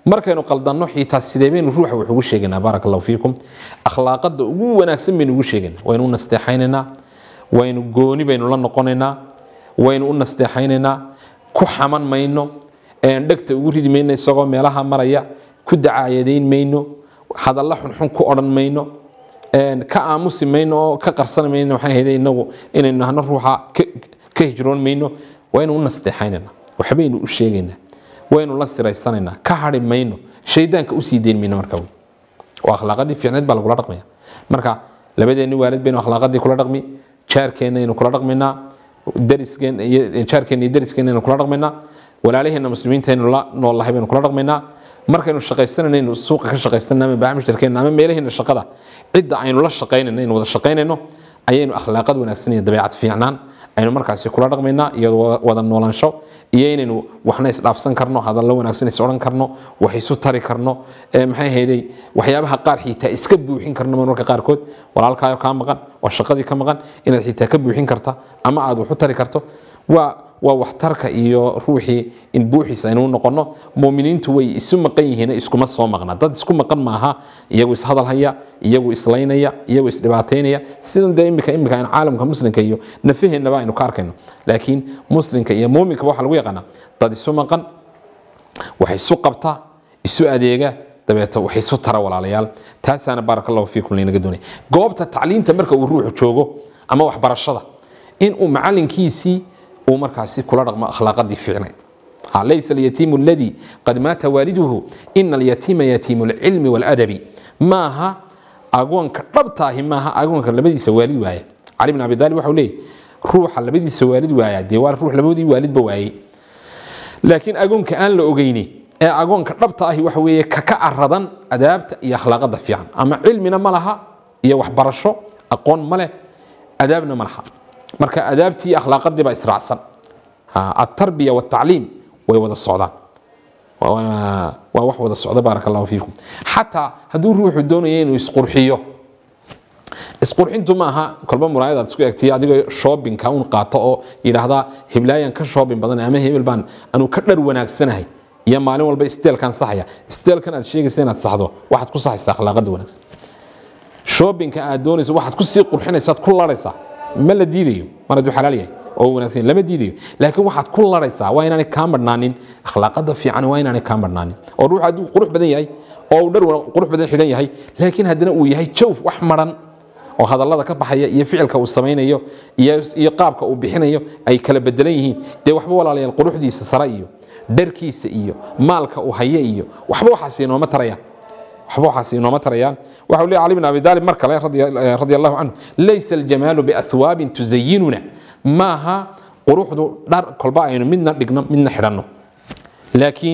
markaynu qaldanno xitaa sidee baynu ruuxa wax ugu sheegaynaa baaraka allahu fiikum akhlaaqada ugu wanaagsan baynu ugu sheegaynaa waynu u nasteexaynaynaa waynu gooni baynu la noqonaynaa waynu u nasteexaynaynaa ku xaman mayno dhegta ugu ridi mayno isagoo meelaha maraya ku dacaayadayn mayno hadalla xunxun ku odhan mayno ka aamusi mayno oo ka qarsan mayno maxay ahayd inagu inaynu nahno ruuxa ka hijroon mayno waynu u nasteexaynaynaa waxbaynu u sheegaynaa waynu la siraysanaynaa ka hadhi mayno shaydaanka usii deyn mayno marka wey oo akhlaaqadii fiicneed baa lagula dhaqmaya marka labadeenni waalid baynu akhlaaqadii kula dhaqmi jaarkeenna aynu kula dhaqmaynaa dariskeen iyo jaarkeenna iyo dariskeenna aynu kula dhaqmaynaa walaalaheenna muslimiinta aynu la noolahay baynu kula dhaqmaynaa markaynu shaqaysanayno suuqa ka shaqaysanayno ama baamishtarkeenna ama meelaheena shaqada cidda aynu la shaqaynayno aynu wada shaqaynayno ayaynu akhlaaqad wanaagsan iyo dabeecad fiicnaan aynu markaasi kula dhaqmaynaa iyo wada noolaansho iyo inaynu waxna isdhaafsan karno hadallo wanaagsan is odhan karno wax isu tari karno maxay ahayday waxyaabaha qaar xitaa iska buuxin karno marmarka qaarkood walaalkaayo kaa maqan waa shaqadii ka maqan inaad xitaa ka buuxin karta ama aad wax u tari karto waa waa waxtarka iyo ruuxii in buuxiis aynu noqono muminiintu way isu maqan yihiin iskuma soo maqna dad isku maqan maaha iyagu ishadal haya iyagu islaynaya iyagu isdhibaataynaya sidan dee imika imika aynu caalamka muslimka iyo nafaheennaba aynu ka arkayno laakiin muslimka iyo muuminka waxaa lagu yaqaanaa dad isu maqan wax isu qabta isu adeega dabeeto wax isu tara walaalayaal taasaana baaraka allahu fiikum laynaga doonaya goobta tacliinta marka uu ruuxu joogo ama waxbarashada in uu macalinkiisii uu markaasi kula dhaqmo akhlaaqadii fiicnayd ليس اليتيم الذي قد مات والده إن اليتيم يتيم العلم والأدب maaha agoonka dhabtaahi maaha agoonka labadiisa waalid waaya cali bin abi daalib waxau leeyahy ruuxa labadiisa waalid waaya dee waa ruux labadii waalidba waayey laakiin agoonka aan la ogeyni ee agoonka dhabta ahi waxa weeye kaka aradan adaabta iyo akhlaaqada fiican ama cilmina ma laha iyo waxbarasho aqoon ma leh adaabna ma laha marka adaabtii iyo akhlaaqadii baa israacsan atarbiya waltacliim way wada socdaan waa wax wada socda baaraka allahu fiikum xataa hadduu ruuxu doonaya inuu isqurxiyo isqurxintu maaha kolba muraayad aad isku egtay adigoo shoobinka un qaato oo yidhaahdaa hiblaayan ka shoobin badan ama hebel baan anu ka dhar wanaagsanahay iyo maalin walba isteelkan saxaya isteelkan aad sheegaysa inaad saxdo waxaad ku saxaysaa akhlaaqada wanaagsan shoobinka aad doonayso waxaad ku sii qurxinaysaad ku laraysaa ma la diidayo mar hadduu xalaal yahay oo wanaagsan lama diidayo laakiin waxaad ku laraysaa waa inaanay kaa marhnaanin akhlaaqada fiican waa inaanay kaa marhnaanin oo ruux hadduu qurux badan yahay oo uu dhar qurux badan xidhan yahay laakiin haddana uu yahay jawf wax maran oo hadallada ka baxaya iyo ficilka uu samaynayo iyo qaabka uu bixinayo ay kala bedelan yihiin dee waxba walaalayaal quruxdiisa sare iyo dharkiisa iyo maalka uu haye iyo waxba waxaas inooma tarayaan waxba waxaas inooma tarayaan waxau leeyahy cali bin abi daalib mar kale radia allahu canhu laysa aljamaalu biathwaabin tuzayinuna maaha quruxdu dhar kolba aynu midna dhigno midna xidhanno laakiin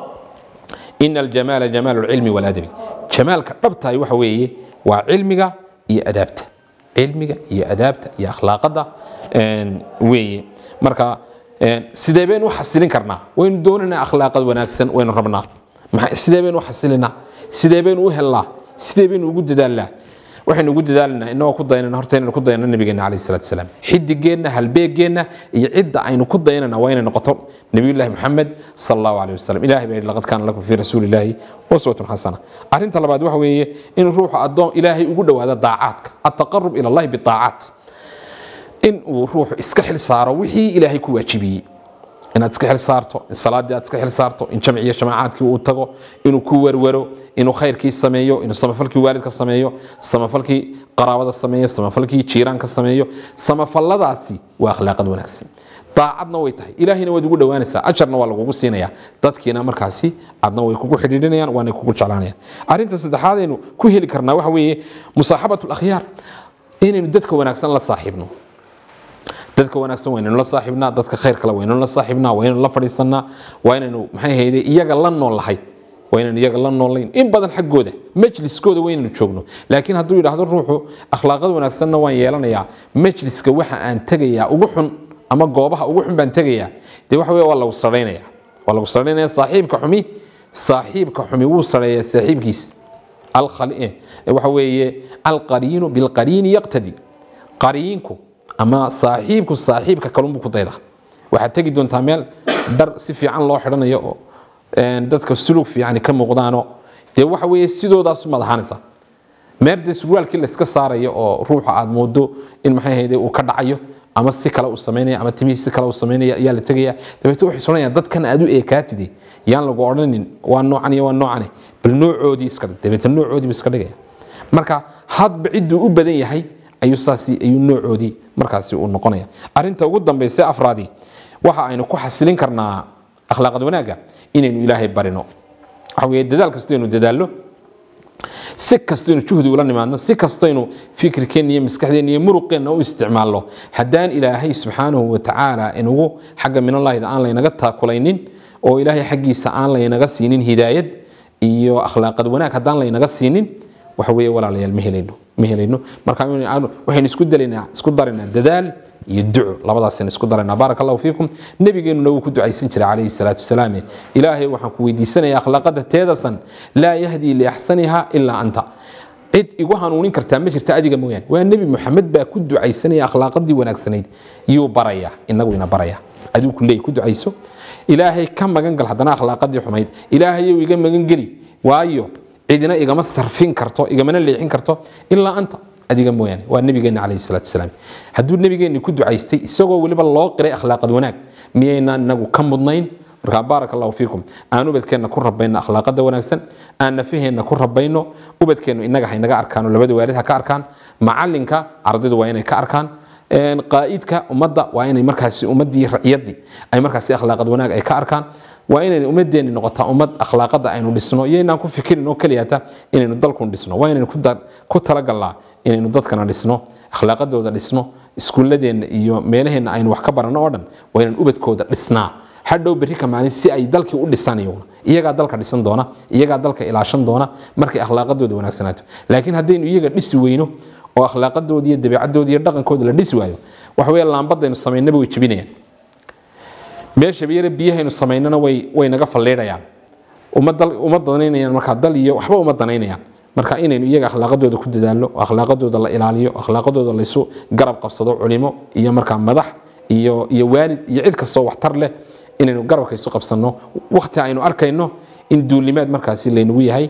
ina aljamaala jamaalu lcilmi waladabi jamaalka dhabtahay waxa weeye waa cilmiga iyo adaabta cilmiga iyo adaabta iyo akhlaaqada weeye marka sidee baynu u xasilin karnaa waynu doonaynaa akhlaaqad wanaagsan waynu rabnaa sidee baynu u xasilinaa sidee baynu u helnaa sidee baynu ugu dadaalnaa waxaynu ugu dadaalanaa inagoo ku dayanana horta inaynu ku dayano nabigeena calayhi salaatu wasalaam xidigeenna halbeegeenna iyo cidda aynu ku dayanana waa inay noqoto nabiyullaahi maxamed sala allahu calayhi wasalam ilahi baa yidhi laqad kaana lakum fii rasuulillaahi uswatun xasana arrinta labaad waxa weeye in ruuxu addoon ilaahay ugu dhowaado daacaadka altaqarub ila allahi bitaacaat in uu ruuxu iska xil saaro wixii ilaahay ku waajibiyey inaad iska xil saarto in salaadii aad iska xil saarto in jamciyo jamaacaadkii uu tago inuu ku werwero inuu khayrkii sameeyo inuu samafalkii waalidka sameeyo samafalkii qaraabada sameeyo samafalkii jiiraanka sameeyo samafalladaasi waa akhlaaqad wanaagsan daacadna way tahay ilaahayna waad ugu dhowaanaysaa ajarna waa lagugu siinayaa dadkiina markaasi adna way kugu xidhiidhinayaan waanay kugu jeclaanayaan arrinta saddexaad aynu ku heli karnaa waxa weeye musaaxabatu lakhyaar inaynu dadka wanaagsan la saaxiibno dadka wanaagsan waynaynu la saaxiibnaa dadka khayr kale waynaynu la saaxiibnaa waynaynu la fadhiisanaa waa inaynu maxay hayde iyaga la nool lahay waa inaynu iyaga la noolayn in badan xaggooda majliskooda waynaynu joogno laakiin hadduu yidhaahdo ruuxu akhlaaqad wanaagsanna waan yeelanayaa majliska waxa aan tegayaa ugu xun ama goobaha ugu xun baan tegayaa dee waxa weye waa lagu sarhaynaya waa lagu sarhaynaya saaxiibka xumi saaxiibka xumi wuu sarheeyaa saaxiibkiisa waxa weeye alqariinu bilqariini yaqtadi qariinku ama saaxiibku saaxiibka kalunbuu ku daydaa waxaad tegi doontaa meel dhar si fiican loo xidhanayo oo dadka sulug fiican ka muuqdaano dee waxa weeye sidoodaas umaad ahaanaysa meerde surwaalkii layska saarayo oo ruuxa aad moodo in maxay ahayde uu ka dhacayo ama si kale uu samaynaya ama timihii si kale uu samaynaya ayaa la tegaya dabeetna waxay soconayaan dadkan aad u eekaatide yaan lagu odhanin waa noocan iyo waa noocane bal noocoodii iska dhig dabeetna noocoodii iska dhigaya marka hadba cidduu u badan yahay ayuu saasi ayuu noocoodii markaasi uu noqonaya arinta ugu dambaysa afraadii waxa aynu ku xasilin karnaa akhlaaqad wanaagga inaynu ilaahay barino waxa weeye dadaal kastaynu dadaallo si kastaynu juhdi ula nimaadno si kastaynu fikirkeenna iyo maskaxdeenna iyo muruqeenna u isticmaalno haddaan ilaahay subxaanahu watacaala inugu xagga minallahida aan laynaga taakulaynin oo ilaahay xaggiisa aan laynaga siinin hidaayad iyo akhlaaqad wanaag haddaan laynaga siinin waxa weeye walaalayaal ma helayno ma helayno marka waxaynu isku dalaynaa isku daraynaa dadaal iyo duco labadaasaynu isku daraynaa baaraka allahu fiikum nabigeenuna wuu ku ducaysan jiray calayhi salaatu wasalaam ilaahay waxaan ku weydiisanayaa akhlaaqada teedasan laa yahdii liaxsaniha ilaa anta cid igu hanuunin kartaa ma jirta adiga mooyaane waa nebi moxamed baa ku ducaysanaya akhlaaqadii wanaagsanayd yuu baraya inagu ina baraya adigu kuleey ku ducayso ilaahay ka magan gal haddana akhlaaqadii xumayd ilaahayow iga magan geli waayo cidina igama sarfin karto igamana leexin karto ilaa anta adiga mooyaane waa nabigeena calayhi salaatu wasalaam hadduu nabigeenni ku ducaystay isagoo weliba loo qiray akhlaaqad wanaag miyaynaan inagu ka mudnayn markaa baaraka allahu fiikum aan ubadkeenna ku rabayno akhlaaqada wanaagsan aan nafaheenna ku rabayno ubadkeennu inaga ha inaga arkaan oo labada waalid ha ka arkaan macalinka ardaydu waa inay ka arkaan qaa'idka ummadda waa inay markaasi ummaddii raciyadii ay markaasi akhlaaqad wanaag ay ka arkaan waa inaynu ummadeenni noqotaa ummad akhlaaqada aynu dhisno iyo inaan ku fikirin oo keliyata inaynu dalkun dhisno waa inaynu ku talagalnaa inaynu dadkana dhisno akhlaaqadooda dhisno iskuulladeenna iyo meelaheenna aynu wax ka baranno oo dhan waa inaan ubadkooda dhisnaa hadhow berri ka maalin si ay dalkii u dhisanayo iyagaa dalka dhisan doona iyagaa dalka ilaashan doona markay akhlaaqadooda wanaagsanaato laakiin haddaynu iyaga dhisi weyno oo akhlaaqadooda iyo dabeecadooda iyo dhaqankooda la dhisi waayo waxa weeye laambadaynu samaynaba way jebinayaan meesha yare biyahaynu samaynana way way naga falleedhayaan uma dal uma danaynayaan markaa dal iyo waxba uma danaynayaan marka inaynu iyaga akhlaaqadooda ku dadaalno akhlaaqadooda la ilaaliyo akhlaaqadooda laysu garab qabsado culimo iyo markaa madax iyo iyo waalid iyo cid kastoo waxtar leh inaynu garabka isu qabsanno waqti aynu arkayno in duulimaad markaasi laynagu yahay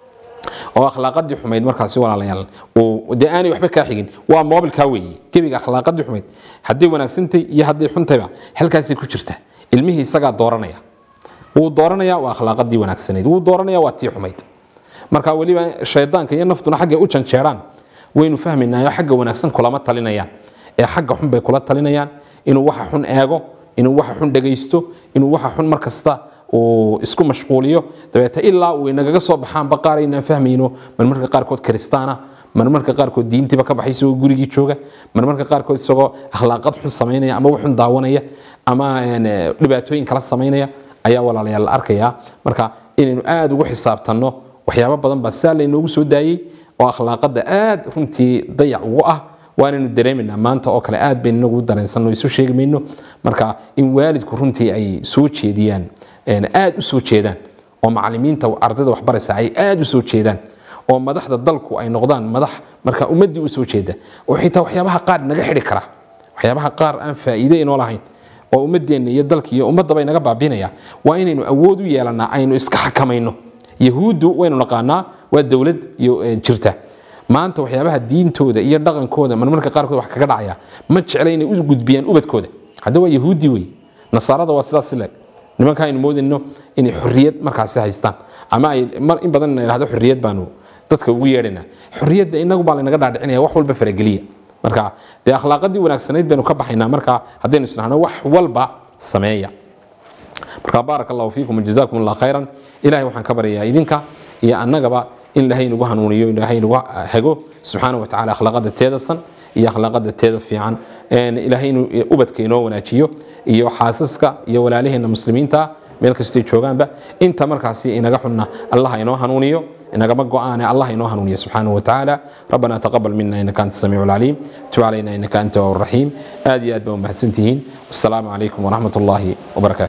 oo akhlaaqadii xumayd markaasi walaalayaal dee aanay waxba kaa xigin waa moobilkaa weeye gebiga akhlaaqadii xumayd hadday wanaagsantay iyo hadday xuntayba halkaasay ku jirta ilmihii isagaa dooranaya wuu dooranaya waa akhlaaqadii wanaagsanayd wuu dooranaya waa tii xumayd marka weliba shaydaanka iyo naftuna xaggay u janjeeraan waynu fahmaynaayo xagga wanaagsan kulama talinayaan ee xagga xun bay kula talinayaan inuu waxa xun eego inuu waxa xun dhagaysto inuu waxa xun mar kasta uu isku mashquuliyo dabeete ilaa uu inagaga soo baxaan baqaar aynaan fahmayno marmarka qaarkood kiristaana marmarka qaarkood diintiiba ka baxay isagoo gurigii jooga marmarka qaarkood isagoo akhlaaqad xun samaynaya ama waxun daawanaya ama dhibaatooyin kala samaynaya ayaa walaalayaal la arkayaa marka inaynu aada ugu xisaabtanno waxyaabo badan baa saa laynoogu soo daayey oo akhlaaqada aad runtii dayac ugu ah waanaynu dareemaynaa maanta oo kale aad baynu inagu dareensanno isu sheegi mayno marka in waalidku runtii ay soo jeediyaan aad u soo jeedaan oo macalimiinta ardayda waxbaraysa ay aad u soo jeedaan oo madaxda dalku ay noqdaan madax marka ummaddii u soo jeeda oo xitaa waxyaabaha qaar naga xidhi kara waxyaabaha qaar aan faa'iide inoo lahayn oo ummadeenna iyo dalka iyo ummaddaba inaga baabinaya waa inaynu awood u yeelanaa aynu iska xakamayno yahuuddu waynu naqaanaa waa dowlad jirta maanta waxyaabaha diintooda iyo dhaqankooda marmarka qaarkood wax kaga dhacaya ma jecla inay u gudbiyaan ubadkooda hadda waa yahuudi wey nasaarada waa sidaas le nimanka aynu moodayno inay xorriyad markaasi haystaan ama ay mar in badan idhahdo xorriyad baanu dadka ugu yeedhayna xorriyadda inagu baa laynaga dhaadhicinaya wax walba farageliya marka dee akhlaaqadii wanaagsanayd baynu ka baxaynaa marka haddaynu isnahno wax walba sameeya marka baaraka allahu fiikum jazakum allah khayran ilahay waxaan ka baryayaa idinka iyo annagaba in ilaahay nagu hanuuniyo ilaahay nagu hago subxaana wa tacala akhlaaqada teedasan iyo akhlaaqada teeda fiican ilaahay inuu ubadka inoo wanaajiyo iyo xaasaska iyo walaalaheena muslimiinta meel kastay joogaanba inta markaasi inaga xunna allah inoo hanuuniyo inagama go-aane allah inoo hanuuniyo subxaanahu wa tacaala rabbana taqabal mina inaka anta samiicu alcaliim tub calayna inaka anta waab raxiim aad iyo aad baa umahadsantihiin wasalaamu calaykum waraxmat ullaahi wabarakatu